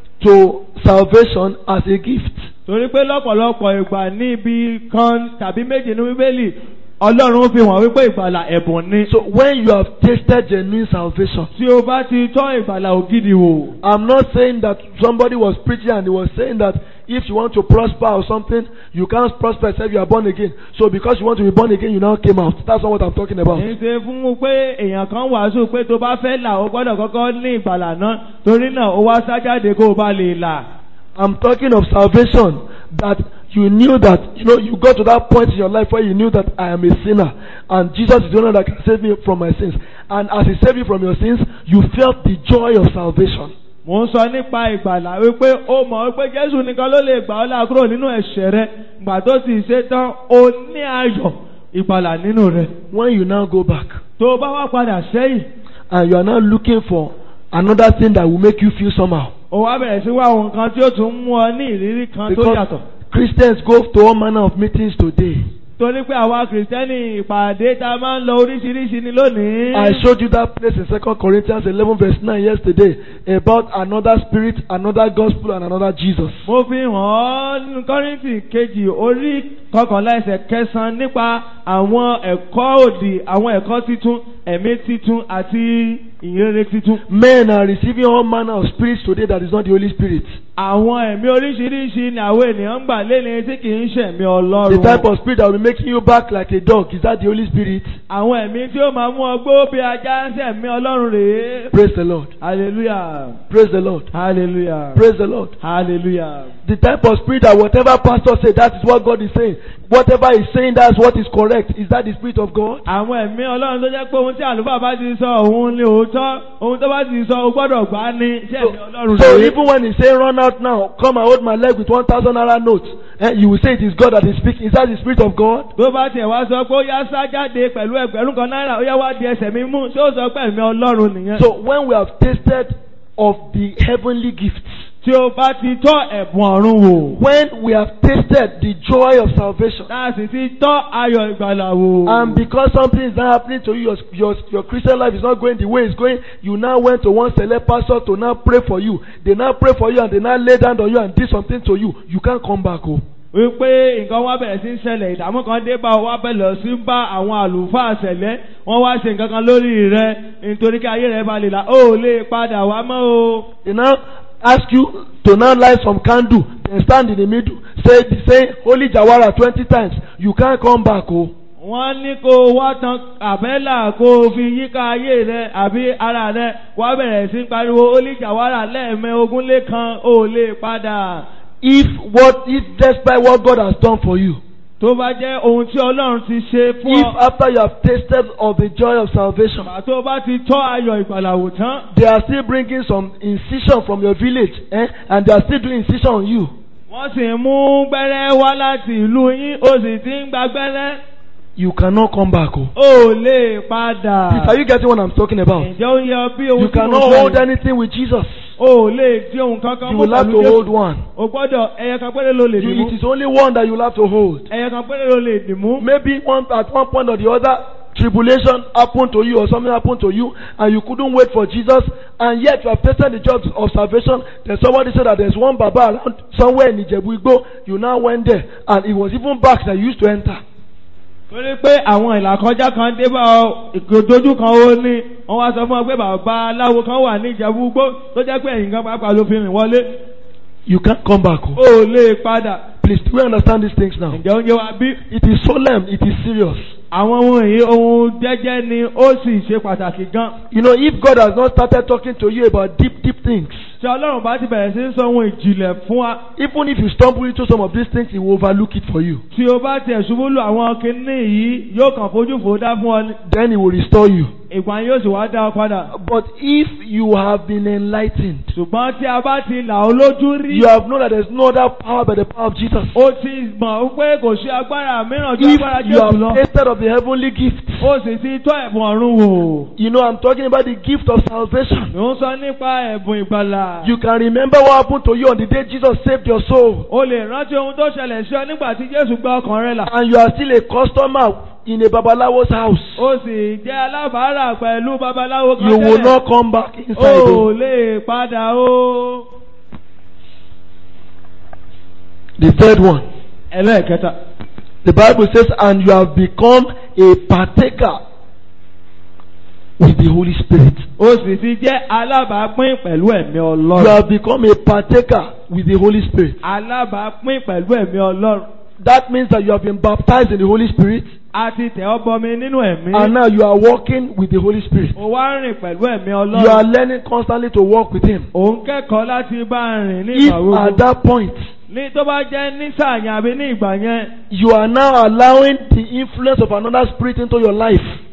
to salvation as a gift. Torí pé lọ́pọ̀lọpọ̀ ìgbà níbi kan tàbí méjì ní Bíbélì, Ọlọ́run fi hàn wípé ìgbàlà ẹ̀bùn ni. So when you have tasted genuine salvation, Tí o bá ti tọ́ ìgbàlà ògidì wò. I'm not saying that somebody was preaching and he was saying that if you want to prosper or something, you can't prosper except you are born again. So because you want to be born again, you now came out. That's not what I'm talking about. Kì í ṣe fún un pé èèyàn kan wàásù pé tó bá fẹ́ là ó gbọ́dọ̀ kọ́kọ́ ní ìgbàlà náà. Torí náà ó wá sájáde kó o bá lè là. I'm talking of salvation that you knew that you know you got to that point in your life where you knew that I am a sinner and Jesus is the one that can save me from my sins. And as He saved you from your sins, you felt the joy of salvation. Mò ń sọ nípa ìgbàlà wípé ó mọ̀ wípé Jésù nìkan ló lè gbà ọ́ là kúrò nínú ẹ̀ṣẹ̀ rẹ. Gbà tó sì ṣe tán, o ní ayọ̀ ìgbàlà nínú rẹ. When you now go back Tó o bá wá padà sẹ́yìn, and you are now looking for another thing that will make you feel somehow. o wá bẹ̀rẹ̀ sí wá ohun kan tí ó tún mú ọ ní ìrírí kan tó Because yàtọ̀. Christians go to all manner of meetings today. Torí pé àwa Kìrìsìtẹ́nì ìpàdé tá a máa ń lọ oríṣiríṣi ni lónìí. I showed you that place in 2 Corinthians 11 verse 9 yesterday about another spirit, another gospel and another Jesus. Mo fi hàn ọ́ nínú Kọ́ríńtì kejì orí kọkànlá ẹsẹ̀ kẹsàn-án nípa àwọn ẹ̀kọ́ òdì, àwọn ẹ̀kọ́ titun, ẹ̀mí titun àti ìyìnrere titun. Men are receiving all manner of spirits today that is not the Holy Spirit. Àwọn ẹ̀mí oríṣiríṣi ni àwọn ènìyàn ń gbà léni tí kì í ṣẹ̀mí The Ọlọ́run. type of spirit that will be making you back like a dog, is that the Holy Spirit? Àwọn ẹ̀mí tí ó máa mú ọgbó bí ajá ń ṣẹ̀mí Ọlọ́run rèé. Praise the Lord. Hallelujah. Praise the Lord. Hallelujah. Praise the Lord. Hallelujah. The type of spirit that whatever pastor say, that is what God is saying. Whatever he's saying, that's what is correct. Is that the spirit of God? Àwọn ẹ̀mí Ọlọ́run tó jẹ́ pé ohun tí àlùfáà bá ti sọ òun ni òótọ́, ohun tó bá ti sọ o gbọ́dọ̀ gbà á ní iṣẹ́ So, ẹ̀mí Ọlọ́run so rèé. even when he say run out now, come and hold my leg with one thousand naira note, eh, you will say it is God that is speaking. Is that the spirit of God? Tó bá tiẹ̀ wá sọ pé ó yá sá jáde pẹ̀lú ẹgbẹ̀rún kan náírà, ó yá wá di ẹsẹ̀ mi mú, ṣé ó sọ pé ẹ̀mí Ọlọ́run nìyẹn? So when we have tasted of the heavenly gifts, Tí o bá ti tọ́ ẹ̀bùn ọ̀run wò, when we have tasted the joy of salvation, tá a sì ti tọ́ ayọ̀ ìgbàlà wò. and because something is not happening to you, your, your, your Christian life is not going the way it's going, you now went to one select pastor to now pray for you. They now pray for you and they now lay down on you and did something to you. You can't come back home. wípé nǹkan wá bẹ̀rẹ̀ sí ń ṣẹlẹ̀ ìdààmú kan dé bá wa bẹ̀rẹ̀ sí ń bá àwọn àlùfáà ṣẹlẹ̀ wọ́n wá ṣe nǹkan kan lórí rẹ nítorí kí ayé rẹ bá lè là ó lè padà wá mọ́ o. They now ask you to now light some candle, then stand in the middle, say, say Holy Jawara 20 times. You can't come back home. wọ́n ní kó o wá tan àbẹ́là kó o fi yíká ayé rẹ àbí ara rẹ wá bẹ̀rẹ̀ sí ń pariwo olíjàwárà lẹ́ẹ̀mẹ́ ogún lé kan ó lè padà. If what, if despite what God has done for you, tó bá jẹ́ ohun tí ọlọ́run ti ṣe fún if ọ. after you have tasted of the joy of salvation, Àgbà tó bá ti tọ́ ayọ̀ ìgbàlàwò tán. they are still bringing some incision from your village, eh? and they are still doing incision on you. wọ́n sì ń mú gbẹ́rẹ́ wá láti ìlú yín ó sì ti ń gba gbẹ́rẹ́. You cannot come back home. ó lè padà. Please, are you getting what I'm talking about? ǹjẹ́ ó yẹ bí ohun You tí mo cannot sọ hold yìí? anything with Jesus. ó lè di ohun kankan You mú will have pẹ̀lú to hold Jésù. one. o gbọ́dọ̀ ẹyẹ kan péré ló lè dì You, mú. it is only one that you will have to hold. ẹyẹ kan péré ló lè dì mú. Maybe one at one point or the other, tribulation happened to you or something happened to you, and you couldn't wait for Jesus, and yet you have tasted the joy of salvation. Then somebody said that there's one Baba around somewhere in Ijebu Igbo. You now went there, and it was even back that you used to enter. torí pé àwọn ìlàkọjá kan dé bá ọ ìgbòdojú kan ó ní wọ́n wá sọ fún ọ pé bàbá aláwo kan wà ní ìjẹ̀bú gbó tó jẹ́ pé ẹ̀yìn kan pàápàá ló fi rìn wọlé. You can't come back home. ó lè padà. Please, do we understand these things now? ǹjẹ́ oúnjẹ wa bí? It is solemn, it is serious. àwọn ohun èyí ohun jẹ́jẹ́ ni ó sì ṣe pàtàkì gan. You know, if God has not started talking to you about deep, deep things, tí ọlọ́run bá ti bẹ̀rẹ̀ sí ń sọ ohun ìjìnlẹ̀ fún wa. even if you stumble into some of these things, He will overlook it for you. tí o bá tiẹ̀ ṣubú lu àwọn kinní yìí yóò kàn fojú fò dá fún ọ ní. Then He will restore you. ìgbà yóò sì wá dá ọ padà. But if you have been enlightened, ṣùgbọ́n tí a bá ti là ó lójú rí. you have known that there's no other power but the power of Jesus. ó ti mọ̀ pé kò sí agbára mìíràn ju If agbára you Jésù lọ. have tasted of the heavenly gift, ó sì ti tọ́ ẹ̀bùn ọ̀run wò. you know I'm talking about the gift of salvation. ló ń sọ nípa ẹ̀bùn ìgbàlà. You can remember what happened to you on the day Jesus saved your soul, o lè rántí ohun tó ṣẹlẹ̀ sí ọ nígbà tí Jésù gba ọkàn rẹ là. and you are still a customer in a babalawo's house. ó sì jẹ́ alábàárà pẹ̀lú babaláwo kan You will tẹ́lẹ̀. not come back inside. ó o. lè padà o. The third one. ẹlẹ́ẹ̀kẹta. The Bible says, and you have become a partaker with the Holy Spirit. ó sì ti jẹ́ alábàápín pẹ̀lú ẹ̀mí You ọlọ́run. have become a partaker with the Holy Spirit. alábàápín pẹ̀lú ẹ̀mí ọlọ́run. That means that you have been baptized in the Holy Spirit, a ti tẹ̀ ọ́ bọmi nínú ẹ̀mí. and now you are walking with the Holy Spirit. ó wá ń rìn pẹ̀lú ẹ̀mí You are ọlọ́run. learning constantly to walk with Him. òun kẹ́kọ̀ọ́ láti bá a rìn ní If ìgbà gbogbo. at that point ní tó bá jẹ́ ní sàyàn àbí ní ìgbà yẹn. you are now allowing the influence of another spirit into your life,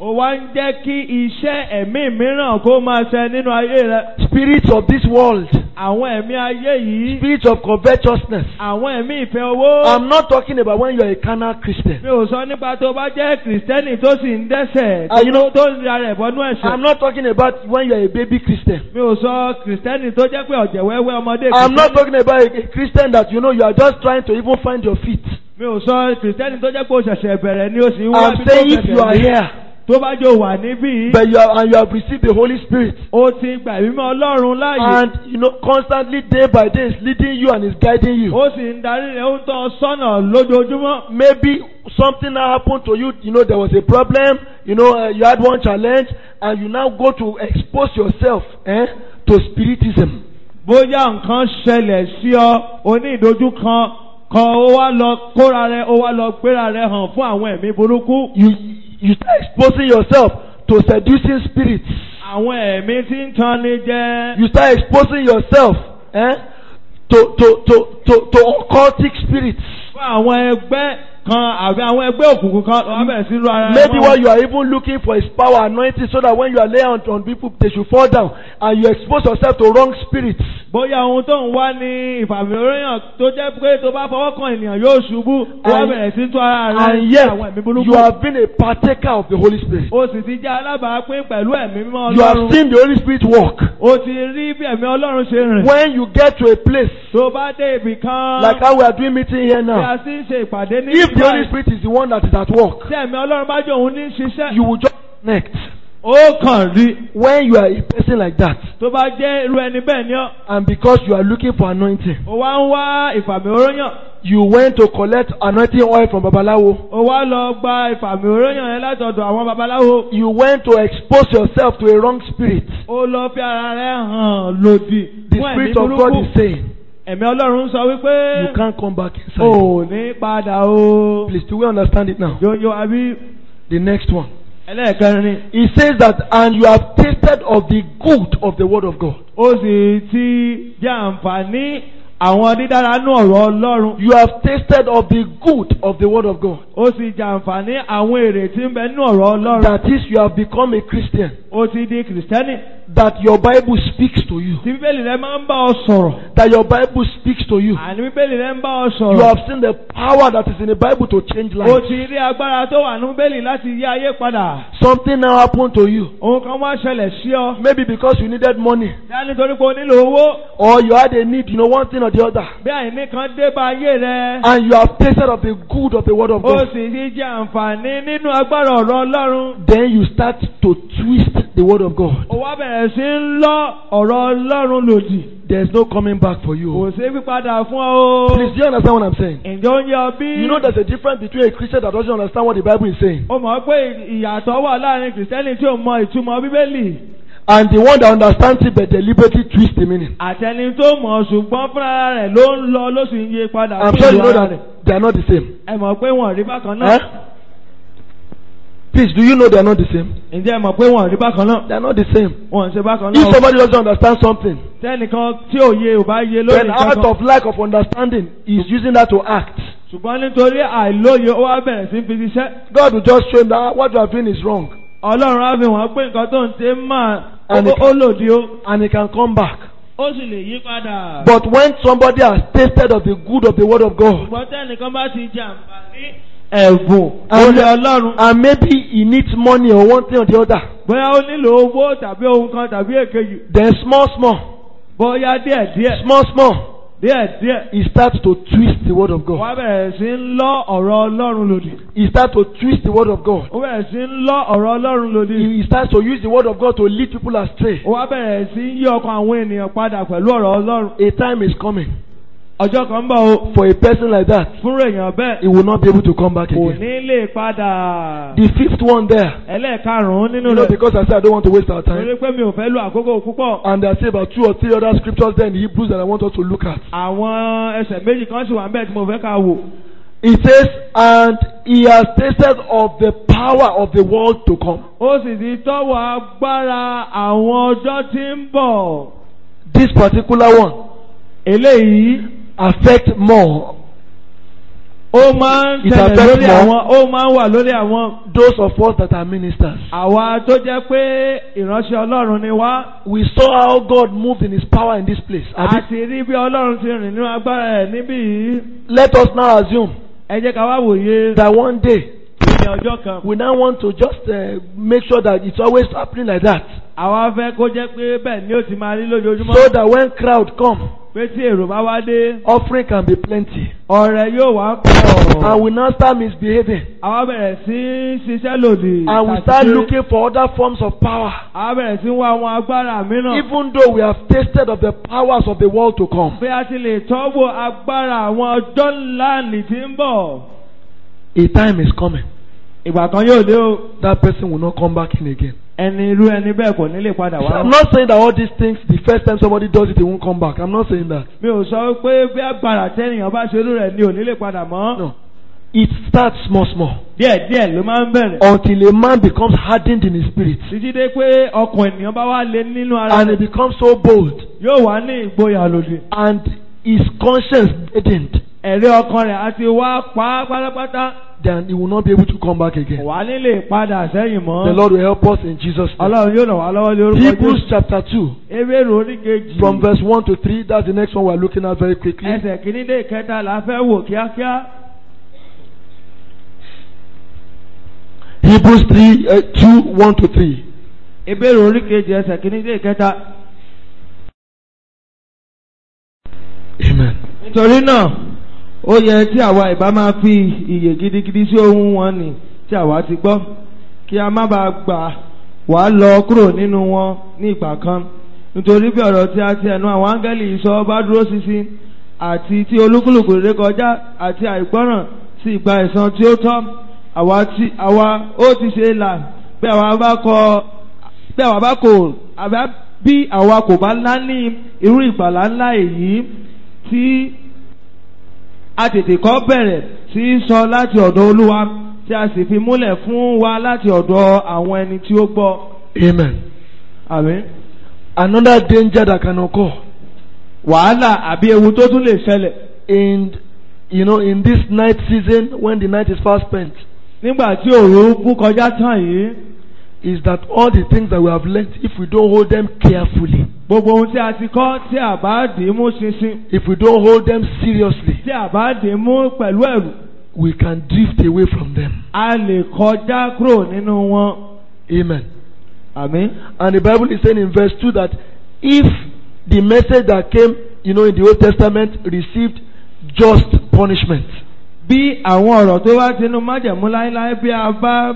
ó wá ń jẹ́ kí iṣẹ́ ẹ̀mí mìíràn kó máa ṣẹ nínú ayé rẹ. spirits of this world, àwọn ẹ̀mí ayé yìí. spirits of covetousness. àwọn ẹ̀mí ìfẹ́ owó. I'm not talking about when you're a carnal Christian. mi ò sọ nípa tó bá jẹ́ kìrìsìtẹ́nì tó sì ń dẹ́sẹ̀ Ah, you know- tó ń ra rẹ̀ bọ́nú ẹ̀ṣẹ̀. I'm not talking about when you're a baby Christian. mi ò sọ kìrìsìtẹ́nì tó jẹ́ pé ọ̀jẹ̀ wẹ́wẹ́ ọmọdé I'm not kìrìsìtẹ́nì. talking about a, a Christian that you know you are just trying to even find your feet. mi ò sọ kìrìsìtẹ́nì tó jẹ́ pé o ṣẹ̀ṣẹ̀ bẹ̀rẹ̀ ni o sì ń wá I'm ibi tó saying if you are fẹsẹ̀ here, tó bá jẹ́ o wà níbí. but you are, and you have received the Holy Spirit, o ti gbà mímọ́ ọlọ́run láàyè. and you know constantly day by day is leading you and is guiding you. ó sì ń darí rẹ̀ ó ń tọ́ ọ sọ́nà lójoojúmọ́. Maybe something now happened to you. You know there was a problem. You know uh, you had one challenge, and you now go to expose yourself eh, to spiritism. bóyá nǹkan ṣẹlẹ̀ sí ọ oní ìdojú kan kan ó wá lọ kóra rẹ ó wá lọ gbéra rẹ hàn fún àwọn ẹ̀mí burúkú. You you start exposing yourself to seducing spirits. àwọn ẹ̀mí tí ń tan ni jẹ. You start exposing yourself eh, to to to to to occultic spirits. fún àwọn ẹgbẹ́ kan àbí àwọn ẹgbẹ́ òkùnkùn kan wọ́n bẹ̀rẹ̀ sí ru ara rẹ Maybe mọ́. what you are even looking for is power anointing so that when you are laying on, on people they should fall down and you expose yourself to wrong spirits. bóyá ohun tó ń wá ní ìfàmìlóyàn tó jẹ́ pé tó bá fọwọ́ kan ènìyàn yóò ṣubú wọ́n And- bẹ̀rẹ̀ sí tú ara rẹ And sí yet àwọn ẹ̀mí burúkú. you have been a partaker of the Holy Spirit. o sì ti jẹ́ alábàápín pẹ̀lú ẹ̀mí mímọ́ You have ọlọ́run. seen the Holy Spirit work. o ti rí bí ẹ̀mí ọlọ́run ṣe rìn. When you get to a place tó bá dé ibì kan. like how we are doing meeting here bí now, a sì ń ṣe ìpàdé ní if the ìgbà Holy Spirit is the one that is at work, tí ẹ̀mí ọlọ́run bá jẹ́ òun ní ṣiṣẹ́. you will just connect. ó kàn rí When you are a person like that, tó bá jẹ́ irú ẹni bẹ́ẹ̀ ni ọ́. and because you are looking for anointing, ó wá ń wá ìfàmì oróyàn. you went to collect anointing oil from Babalawo. ó wá lọ gba ìfàmì oróyàn yẹn látọ̀dọ̀ àwọn babaláwo. You went to expose yourself to a wrong spirit. ó lọ fi ara rẹ̀ hàn lòdì The fún ẹ̀mí Spirit of God burúkú. is saying, ẹ̀mí ọlọ́run sọ wípé you can't come back inside. ò ní padà o. Please, do we understand it now? yóyó àbí The next one. ẹlẹ́ẹ̀kẹrin. He says that, and you have tasted of the good of the word of God. ó sì ti jẹ́ àǹfààní àwọn dídára nú ọ̀rọ̀ ọlọ́run. You have tasted of the good of the word of God. ó sì jẹ àǹfààní àwọn èrè tí ń bẹ nínú ọ̀rọ̀ ọlọ́run. That is, you have become a Christian. ó ti di kìrìsìtẹ́nì. That your Bible speaks to you. tí bíbélì rẹ máa ń bá ọ sọ̀rọ̀. That your Bible speaks to you. àní bíbélì rẹ ń bá ọ You sọ̀rọ̀. have seen the power that is in the Bible to change ó lives. ti rí agbára tó wà ní bíbélì láti yí ayé padà. Something now happened to you. ohun kan wá ṣẹlẹ̀ sí ọ. Maybe because you needed money. dá nítorí pé o nílò owó. Or you had a need, you know, one thing or the other. bí àìní kan dé bá ayé rẹ. And you have tasted of the good of the word of ó God. sì ti jẹ àǹfààní nínú agbára ọ̀rọ̀ ọlọ́run. Then you start to twist the word of God. ó wá bẹ̀rẹ̀ sí ń lọ ọ̀rọ̀ ọlọ́run lòdì. There's no coming back for kò you. sí pípadà fún ọ o. Please, do you understand what I'm saying? ǹjẹ́ ó ń yẹ ọ bí? You know there's a difference between a Christian that doesn't understand what the Bible is saying ó mọ̀ pé ìyàtọ̀ wà láàrin kìrìsìtẹ́nì tí ò mọ ìtumọ̀ bíbélì and the one that understands it but deliberately twist the meaning. àtẹni tó mọ̀ ṣùgbọ́n fúnra rẹ̀ ló ń lọ ló sì ń yí padà I'm fún sure you ìlú know ara rẹ̀. that they are not the same. ẹ mọ̀ pé wọ́n rí bákan náà. Eh? Please, do you know they are not the same? ǹjẹ́ ẹ mọ̀ pé wọ́n rí bákan náà. They are not the same. wọ́n ń ṣe bákan If náà. somebody doesn't understand something, tẹ́nìkan tí òye ò bá yé lórí then out kankan. of lack of understanding, he's using that to act. ṣùgbọ́n nítorí àìlóye ó wá bẹ̀rẹ̀ sí fi ṣiṣẹ́. God will just show him that ah, what you are doing is wrong ọlọ́run á fi wọ́n pé nǹkan tó ń ṣe máa And ó it- ó lòdì o. and he can come back. ó sì lè yí padà. But when somebody has tasted of the good of the word of God, ṣùgbọ́n tẹ́nìkan bá ti jẹ àǹfààní ẹ̀bùn And- olè ọlọ́run. and maybe he needs money or one thing or the other, bóyá ó nílò owó tàbí ohun kan tàbí èkejì. then small, small, bóyá díẹ̀díẹ̀ small, small, díẹ̀díẹ̀. he starts to twist the word of God. wọ́n bẹ̀rẹ̀ sí ń lọ ọ̀rọ̀ ọlọ́run lòdì. He starts to twist the word of God. ó bẹ̀rẹ̀ sí ń lọ ọ̀rọ̀ ọlọ́run lòdì. He he starts to use the word of God to lead people astray. wọ́n bẹ̀rẹ̀ sí ń yí ọkàn àwọn ènìyàn padà pẹ̀lú ọ̀rọ̀ ọlọ́run. A time is coming ọjọ́ kan ń bọ̀ o. for a person like that, fún èèyàn bẹ́ẹ̀. he will not be able to come back kò again. ní lè padà. The fifth one there, ẹlẹ́ẹ̀karùn-ún nínú you know, rẹ̀. because I said I don't want to waste our time. torí pé mi ò fẹ́ lo àkókò púpọ̀. And I say about two or three other scriptures there in Hebrews that I want us to look at. àwọn ẹsẹ̀ méjì kan sì wà níbẹ̀ tí mo fẹ́ ká wò. It says, and he has tasted of the power of the world to come. ó sì ti tọ́wọ́ agbára àwọn ọjọ́ tí ń bọ̀. This particular one eléyìí affect more ó máa ń It tẹ̀lé affects lórí more. àwọn ó máa ń wà lórí àwọn Those of us that are ministers. àwa tó jẹ́ pé ìránṣẹ́ ọlọ́run ni wá We saw how God moved in His power in this place. a Abi, ti rí bí ọlọ́run ti rìn nínú agbára ẹ̀ níbí yìí Let us now assume ẹ jẹ́ ká wá wòye that one day ní ọjọ́ kan we now want to just uh, make sure that it's always happening like that. àwa fẹ́ kó jẹ́ pé bẹ́ẹ̀ ni ó ti máa rí lójoojúmọ́ So that when crowd come, pé tí èrò bá wá dé offering can be plenty. ọ̀rẹ́ yóò wá And pọ̀ we now start misbehaving. àwa bẹ̀rẹ̀ sí í ṣiṣẹ́ lòdì And we tàbí start pé looking for other forms of power. àwa bẹ̀rẹ̀ sí í wá àwọn agbára mìíràn Even though we have tasted of the powers of the world to come. bí a ti lè tọ́wọ́ agbára àwọn ọjọ́ ńlá nì tí ń bọ̀ A time is coming. ìgbà kan yóò dé o That person will not come back in again. ẹni irú ẹni bẹ́ẹ̀ kò ní lè padà So wá. I'm not saying that all these things, the first time somebody does it, they won't come back. I'm not saying that. mi ò sọ pé bí agbára tẹ́nìyàn bá ṣe irú rẹ̀ ni ò ní lè padà mọ́. No. It starts small, small. díẹ̀ díẹ̀ ló máa ń bẹ̀rẹ̀. Until a man becomes hardened in his spirit. títí dé pé ọkàn ènìyàn bá wá lé nínú ara And he rẹ̀ becomes so bold. yóò wá ní ìgboyà lòdì. And his conscience deadened. ẹ̀rí ọkàn rẹ̀ àti wá pa á pátápátá Then he will not be able to come back kò again. wá ní lè padà sẹ́yìn The mọ́. Lord will help us in Jesus' name. ọlọ́run yóò ràn wá lọ́wọ́ lé orúkọ Hebrews Jésù. chapter 2, ebéèrè oríkejì. from verse 1 to 3. That's the next one we're looking at very quickly. ẹsẹ̀ kìíní dé ìkẹta la fẹ́ wò kíákíá. Hebrews 3, uh, 2, 1 to 3. ebéèrè oríkejì ẹsẹ̀ kìíní dé ìkẹta. Amen. nítorí náà ó yẹ tí àwa ìbá máa fi iyè gidigidi sí ohun wọn ni tí àwa ti gbọ́ kí a má bàa gbà wá lọ kúrò nínú wọn ní ìgbà kan nítorí bí ọ̀rọ̀ tí a ti ẹnu àwọn áńgẹ́lì sọ bá dúró ṣinṣin àti tí olúkúlùkù ré kọjá àti àìgbọ́ràn sí ìgbà ẹ̀san tí ó tọ́ àwa tí àwa ó ti ṣe là bí àwa bá kọ bí àwa bá kò àbá bí àwa kò bá ńlá ní irú ìgbàlá ńlá èyí tí a tètè kọ́ bẹ̀rẹ̀ sí í sọ láti ọ̀dọ̀ olúwa tí a sì fi múlẹ̀ fún wa láti ọ̀dọ̀ àwọn ẹni tí ó gbọ́. Amen. àmín. Another danger that can occur wàhálà àbí ewu tó tún lè ṣẹlẹ̀ in, you know, in this night season when the night is fast spent nígbà tí òru bú kọjá tán yìí is that all the things that we have learned, if we don't hold them carefully, gbogbo ohun tí a ti kọ́ tí a bá dì í mú ṣinṣin if we don't hold them seriously, tí a bá dì í mú pẹ̀lú ẹ̀rù we can drift away from them. a lè kọjá kúrò nínú wọn. Amen. àmín. And the Bible is saying in verse 2 that if the message that came, you know, in the Old Testament received just punishment, bí àwọn ọ̀rọ̀ tó wá tinú májẹ̀mú láéláé bí a bá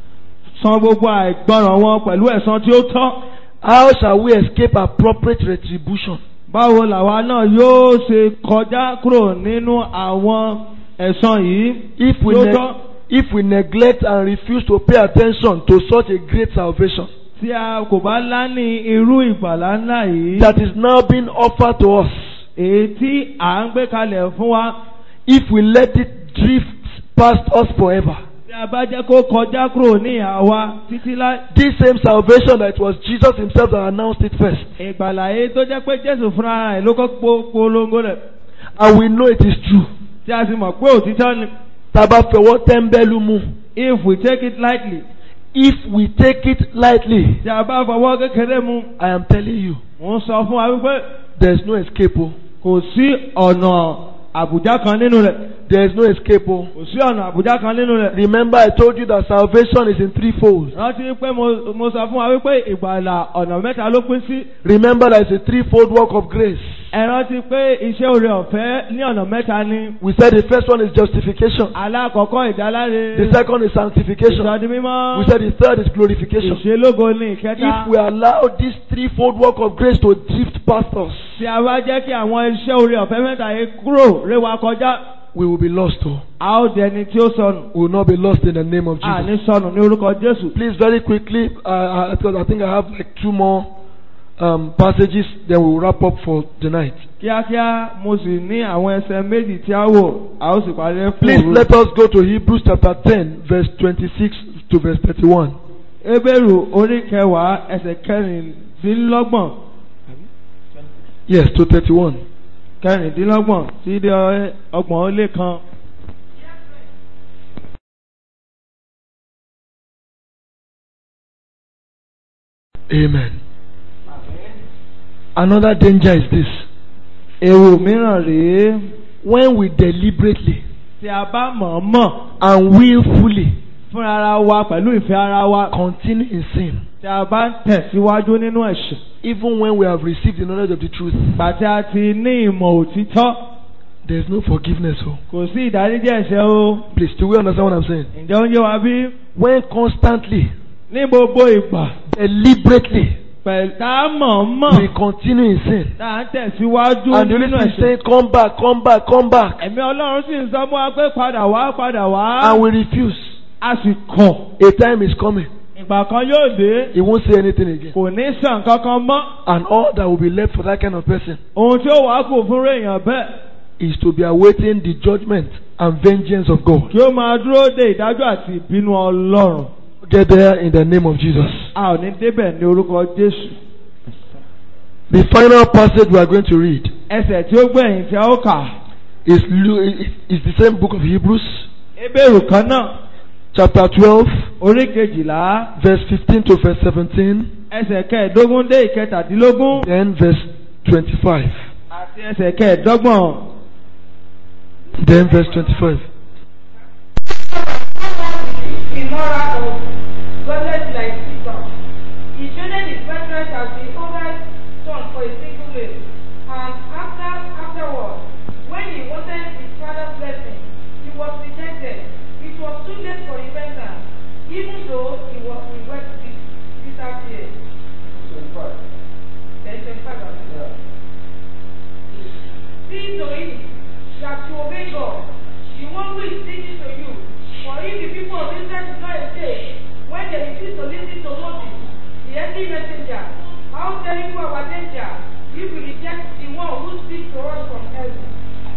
san gbogbo àìgbọràn wọn pẹ̀lú ẹ̀san tí ó tọ́ how shall we escape appropriate retribution? báwo làwa náà yóò ṣe kọjá kúrò nínú àwọn ẹ̀san yìí If we, tí ó ne- tọ́ if we neglect and refuse to pay attention to such a great salvation tí a kò bá láni irú ìgbàlá ńlá yìí that is now being offered to us, èyí tí à ń gbé kalẹ̀ fún wa if we let it drift past us forever, tí a bá jẹ́ kó kọjá kúrò ní ìhà wa títí láì. this same salvation that it was Jesus Himself that announced it first, ìgbàlá yìí tó jẹ́ pé Jésù fúnra rẹ̀ ló kọ́ po- polongo rẹ̀ and we know it is true. tí a sì mọ̀ pé òtítọ́ ni. Taba fẹwọ́ tẹ́ḿbẹ́lú mú. if we take it lightly If we take it lightly, tí a bá fọwọ́ kékeré mu I am telling you, mò ń sọ fún wa wípé there is no escape. Oh. kò sí ọ̀nà àbùjá kan nínú rẹ̀ There is no escape. Oh. kò sí ọ̀nà àbùjá kan nínú rẹ̀. Remember, I told you that salvation is in three folds. rántí pé mo mo sọ fún wa wípé ìgbàlà ọ̀nà mẹ́ta ló pín sí. Remember that it's a threefold work of grace. ẹ rántí pé iṣẹ́ oore ọ̀fẹ́ ní ọ̀nà mẹ́ta ni. We said the first one is justification. alákọ̀ọ́kọ́ ìdáláre. The second is sanctification. ìsọdi mímọ́. We said the third is glorification. ìṣelógo ní ìkẹta. If we allow this threefold work of grace to drift past us, tí a bá jẹ́ kí àwọn iṣẹ́ oore ọ̀fẹ́ mẹ́ta yìí kúrò ré wa kọjá. we will be lost. Oh. a ó di ẹni tí ó sọnù. We will not be lost in the name of a ní Jesus. sọnù ní orúkọ Jésù. Please, very quickly, uh, uh, because I think I have like two more um, passages, then we will wrap up for the night. kíákíá mo sì ní àwọn ẹsẹ̀ méjì tí a wò a ó sì parí ẹ̀ fún Please òru. let us go to Hebrews chapter 10, verse 26 to verse 31. Ebéèrù orí kẹwàá ẹsẹ̀ kẹrìndínlọ́gbọ̀n Yes, to 31. kẹrìndínlọ́gbọ̀n sí dé ọgbọ̀n ó lé kan. Amen. Another danger is this. ewu mìíràn rèé When we deliberately tí a bá mọ̀ọ́mọ̀ and willfully fúnra ara wa pẹ̀lú ìfẹ́ ara wa continue in sin, tí a bá ń tẹ̀síwájú nínú ẹ̀ṣẹ̀ even when we have received the knowledge of the truth, gbàtí a ti ní ìmọ̀ òtítọ́ there is no forgiveness. Oh, kò sí ìdáríjì ẹ̀ṣẹ̀ o please, do we understand what I'm saying? ǹjẹ́ ó ń yé wa bí When constantly, ní gbogbo ìgbà deliberately, pẹ̀lú tá a we mọ̀ọ́mọ̀ continue in sin, tá a ń tẹ̀síwájú and the Holy nínú Spirit is ẹ̀ṣẹ̀ saying, "Come back, come back, come back," ẹ̀mí ọlọ́run sì ń sọ fún wa pé padà wá padà wá and we refuse, a sì kọ̀ a time is coming. ìgbà kan yóò dé He won't say anything again, kò ní sàn kankan mọ́ and all that will be left for that kind of person ohun tí ó wàá kù fún èèyàn bẹ́ẹ̀ is to be awaiting the judgment and vengeance of God. kí ó máa dúró de ìdájọ́ àti ìbínú ọlọ́run Get there in the name of Jesus. a ò ní débẹ̀ ní orúkọ jésù The final passage we are going to read ẹsẹ̀ tí ó gbẹ̀yìn tí a ó kà is, Lu- is the same book of Hebrews, ebéèrú kan náà chapter 12, orí kejìlá verse 15 to verse 17, ẹsẹ̀ kẹẹ̀ẹ́dógún dé ìkẹtàdínlógún then verse 25. àti ẹsẹ̀ kẹẹ̀ẹ́dọ́gbọ̀n Then verse 25. immoral or godless like Esau. He showed his birthright as the older son for a single way. And after afterwards, when he wanted his father's blessing, he was rejected. It was too late for repentance, even though he was he wept with bitter tears. Then 25 verse. See to it that you obey God, the one who is speaking to you. For if the people of Israel did not escape, when they refused to listen to Moses, the earthly messenger, how terrible our danger if we reject the one who speaks to us from heaven.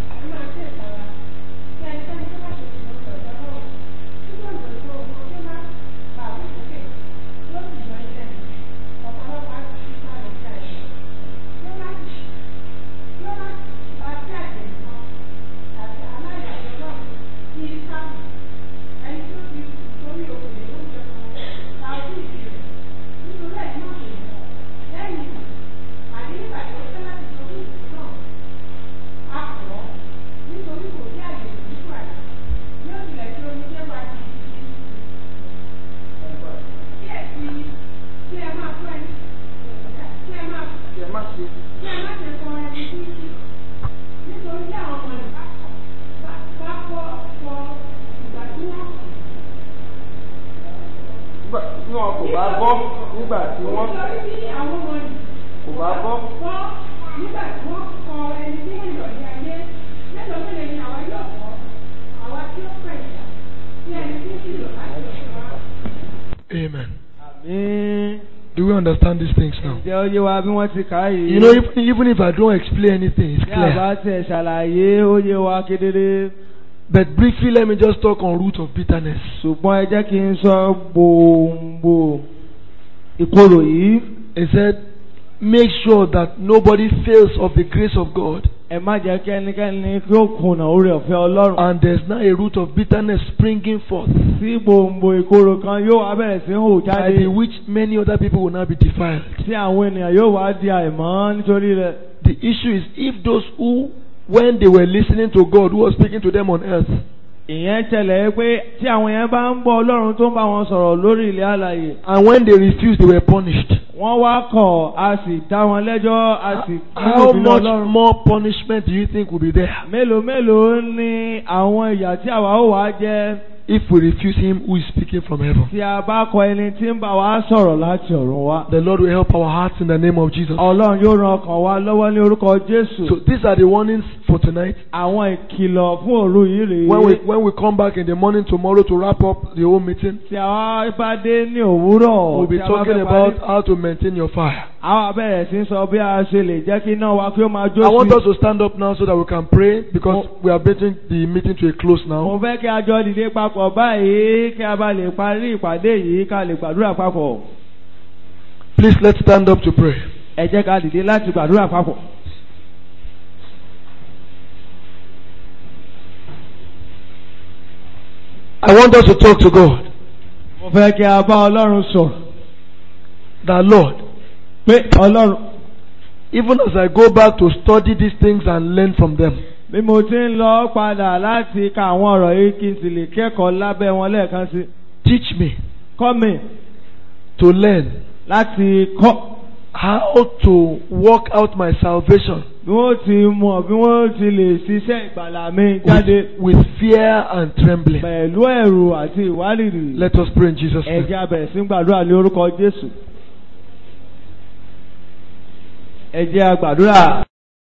Nígbà tí wọn kò bá gbọ́ nígbà tí wọ́n kò bá gbọ́. Amen. àmín Do we understand these things now? ǹjẹ́ ó yé wa bí wọ́n ti kà á yìí You know, even, even if I don't explain anything, it's bí a bá clear. tẹ̀ ṣàlàyé ó yé wa kedere But briefly, let me just talk on root of bitterness. ṣùgbọ́n ẹ jẹ́ kí n sọ gbòǹgbò ìkorò yìí He said, make sure that nobody fails of the grace of God. ẹ má jẹ́ kí ẹnikẹ́ni kí ó kùnà orí ọ̀fẹ́ ọlọ́run And there's now a root of bitterness springing forth, tí gbòǹgbò ìkorò kan yóò wá bẹ̀rẹ̀ sí hù by jáde the which many other people will now be defiled. tí àwọn ènìyàn yóò wá di àìmọ́ nítorí rẹ̀. The issue is if those who, when they were listening to God who was speaking to them on earth, ìyẹn ṣẹlẹ̀ pé tí àwọn yẹn bá ń bọ́ ọlọ́run tó ń bá wọn sọ̀rọ̀ lórí ilẹ̀ alàyè and when they refused, they were punished. wọ́n wá kọ̀ a sì dá wọn lẹ́jọ́ a sì How ìbínú much ọlọ́run. more punishment do you think will be there mélòó mélòó ni àwọn ìyà tí àwa ó wá jẹ if we refuse Him who is speaking from heaven? tí a bá kọ ẹni tí ń bá wa sọ̀rọ̀ láti ọ̀run wá. The Lord will help our hearts in the name of Jesus. ọlọ́run yóò ran ọkàn wa lọ́wọ́ ní orúkọ jésù. So these are the warnings for tonight. àwọn ìkìlọ̀ fún òru yìí When we rèé. when we come back in the morning tomorrow to wrap up the whole meeting, tí àwa bá dé ní òwúrọ̀ we'll be tí a bá talking fẹ́ about parí, how to maintain your fire. àwa bẹ̀rẹ̀ sí sọ bí a ṣe lè jẹ́ kí iná wa kí ó máa jó I want sí. us to stand up now so that we can pray because we are bringing the meeting to a close mo now. fẹ́ kí a jọ dìde papọ̀ báyìí kí a bá lè parí ìpàdé yìí ká lè gbàdúrà papọ̀. Please let's stand up to pray. ẹ jẹ́ ká dìde láti gbàdúrà papọ̀. I want us to talk to God. mo fẹ́ kí a bá ọlọ́run sọ̀rọ̀. that Lord, pé ọlọ́run even as I go back to study these things and learn from them, bí mo ti ń lọ padà láti ka àwọn ọ̀rọ̀ yìí kí n sì lè kẹ́kọ̀ọ́ lábẹ́ wọn lẹ́ẹ̀kan sí teach me kọ́ mi to learn láti kọ́ how to work out my salvation bí wọ́n ti mọ̀ bí wọ́n ti lè ṣiṣẹ́ ìgbàlà mi jáde with, with fear and trembling. pẹ̀lú ẹ̀rù àti ìwárìrì. Let us pray in Jesus' name. ẹ̀jẹ̀ abẹ̀rẹ̀ sí ń gbàdúrà ní orúkọ Jésù. ẹ̀jẹ̀ àgbàdúrà.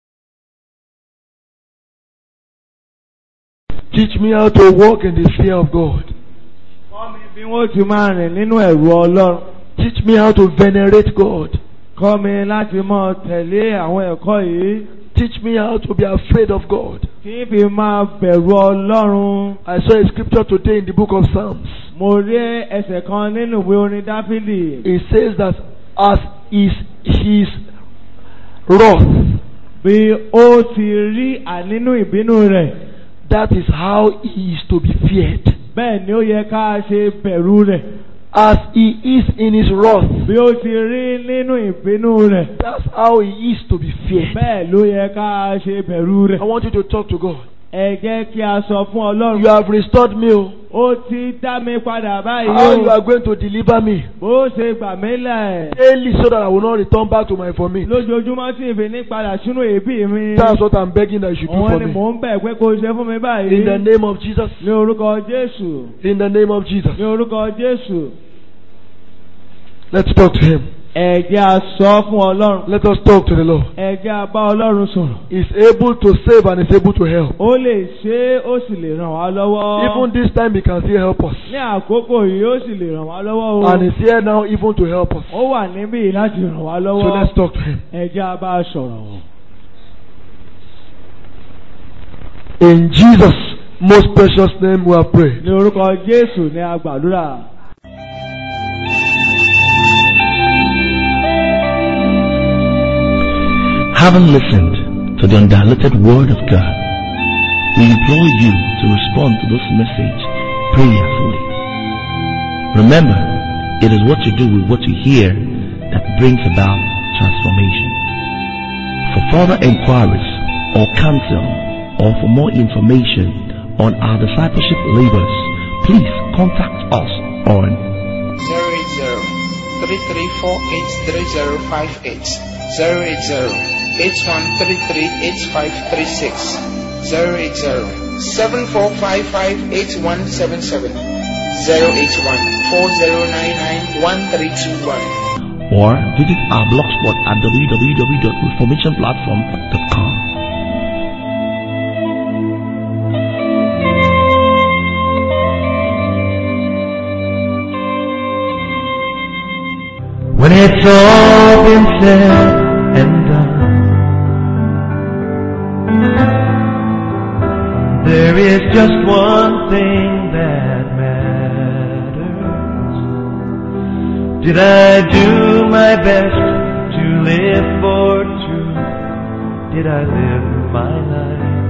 Teach me how to walk in the fear of God. kọ́ mi bí wọ́n ti máa rìn nínú ẹ̀rù Ọlọ́run. Teach me how to venerate God. kọ́ mi láti mọ tẹ̀lé àwọn ẹ̀kọ́ yìí. Teach me how to be afraid of God. kí n fi máa bẹ̀rù Ọlọ́run. I saw a scripture today in the book of Psalms. mo rí ẹsẹ̀ kan nínú ìwé orin Dáfídì. It says that as is his wrath, bí ó ti rí ànínú ìbínú rẹ̀. that is how he is to be feared. bẹ́ẹ̀ ni ó yẹ ká ṣe bẹ̀rù rẹ̀. As he is in his wrath, bí ó ti rí nínú ìbínú rẹ̀. that's how he is to be feared. bẹ́ẹ̀ ló yẹ ká ṣe bẹ̀rù rẹ̀. I want you to talk to God. ẹ jẹ́ kí a sọ fún Ọlọ́run. You have restored me. oh. ó ti dá mi padà báyìí How you o. are going to deliver me bó ṣe gbà mí lẹ̀. daily so that I will not return back to my vomit. lójoojúmọ́ tí ìfi ní padà sínú èébì mi. That's what I'm begging that you should do òun for ni me. mò ń bẹ̀ pé kó o ṣe fún mi In the báyìí. name of Jesus. ní orúkọ Jésù. In the name of Jesus. ní orúkọ Jésù. Let's talk to him. ẹ jẹ́ a sọ fún Ọlọ́run. Let us talk to the Lord. ẹ jẹ́ a bá Ọlọ́run sọ̀rọ̀. He's able to save and is able to help. ó lè ṣe é ó sì lè ràn wá lọ́wọ́. Even this time he can still help us. ní àkókò yìí ó sì lè ràn wá lọ́wọ́ o. And he's here now even to help us. ó wà níbí láti ràn wá So lọ́wọ́. let's talk to him. ẹ jẹ́ a bá a sọ̀rọ̀. In Jesus' most precious name we are praying. ní orúkọ Jésù ní a gbàdúrà. Having listened to the undiluted Word of God, we implore you to respond to this message prayerfully. Remember, it is what you do with what you hear that brings about transformation. For further inquiries or counsel or for more information on our discipleship labors, please contact us on 080-3348-3058 080-8133-8536 080-7455-8177 081-4099-1321 or visit our blogspot at www.reformationplatform.com. When it's all been said and done, there is just one thing that matters. Did I do my best to live for truth? Did I live my life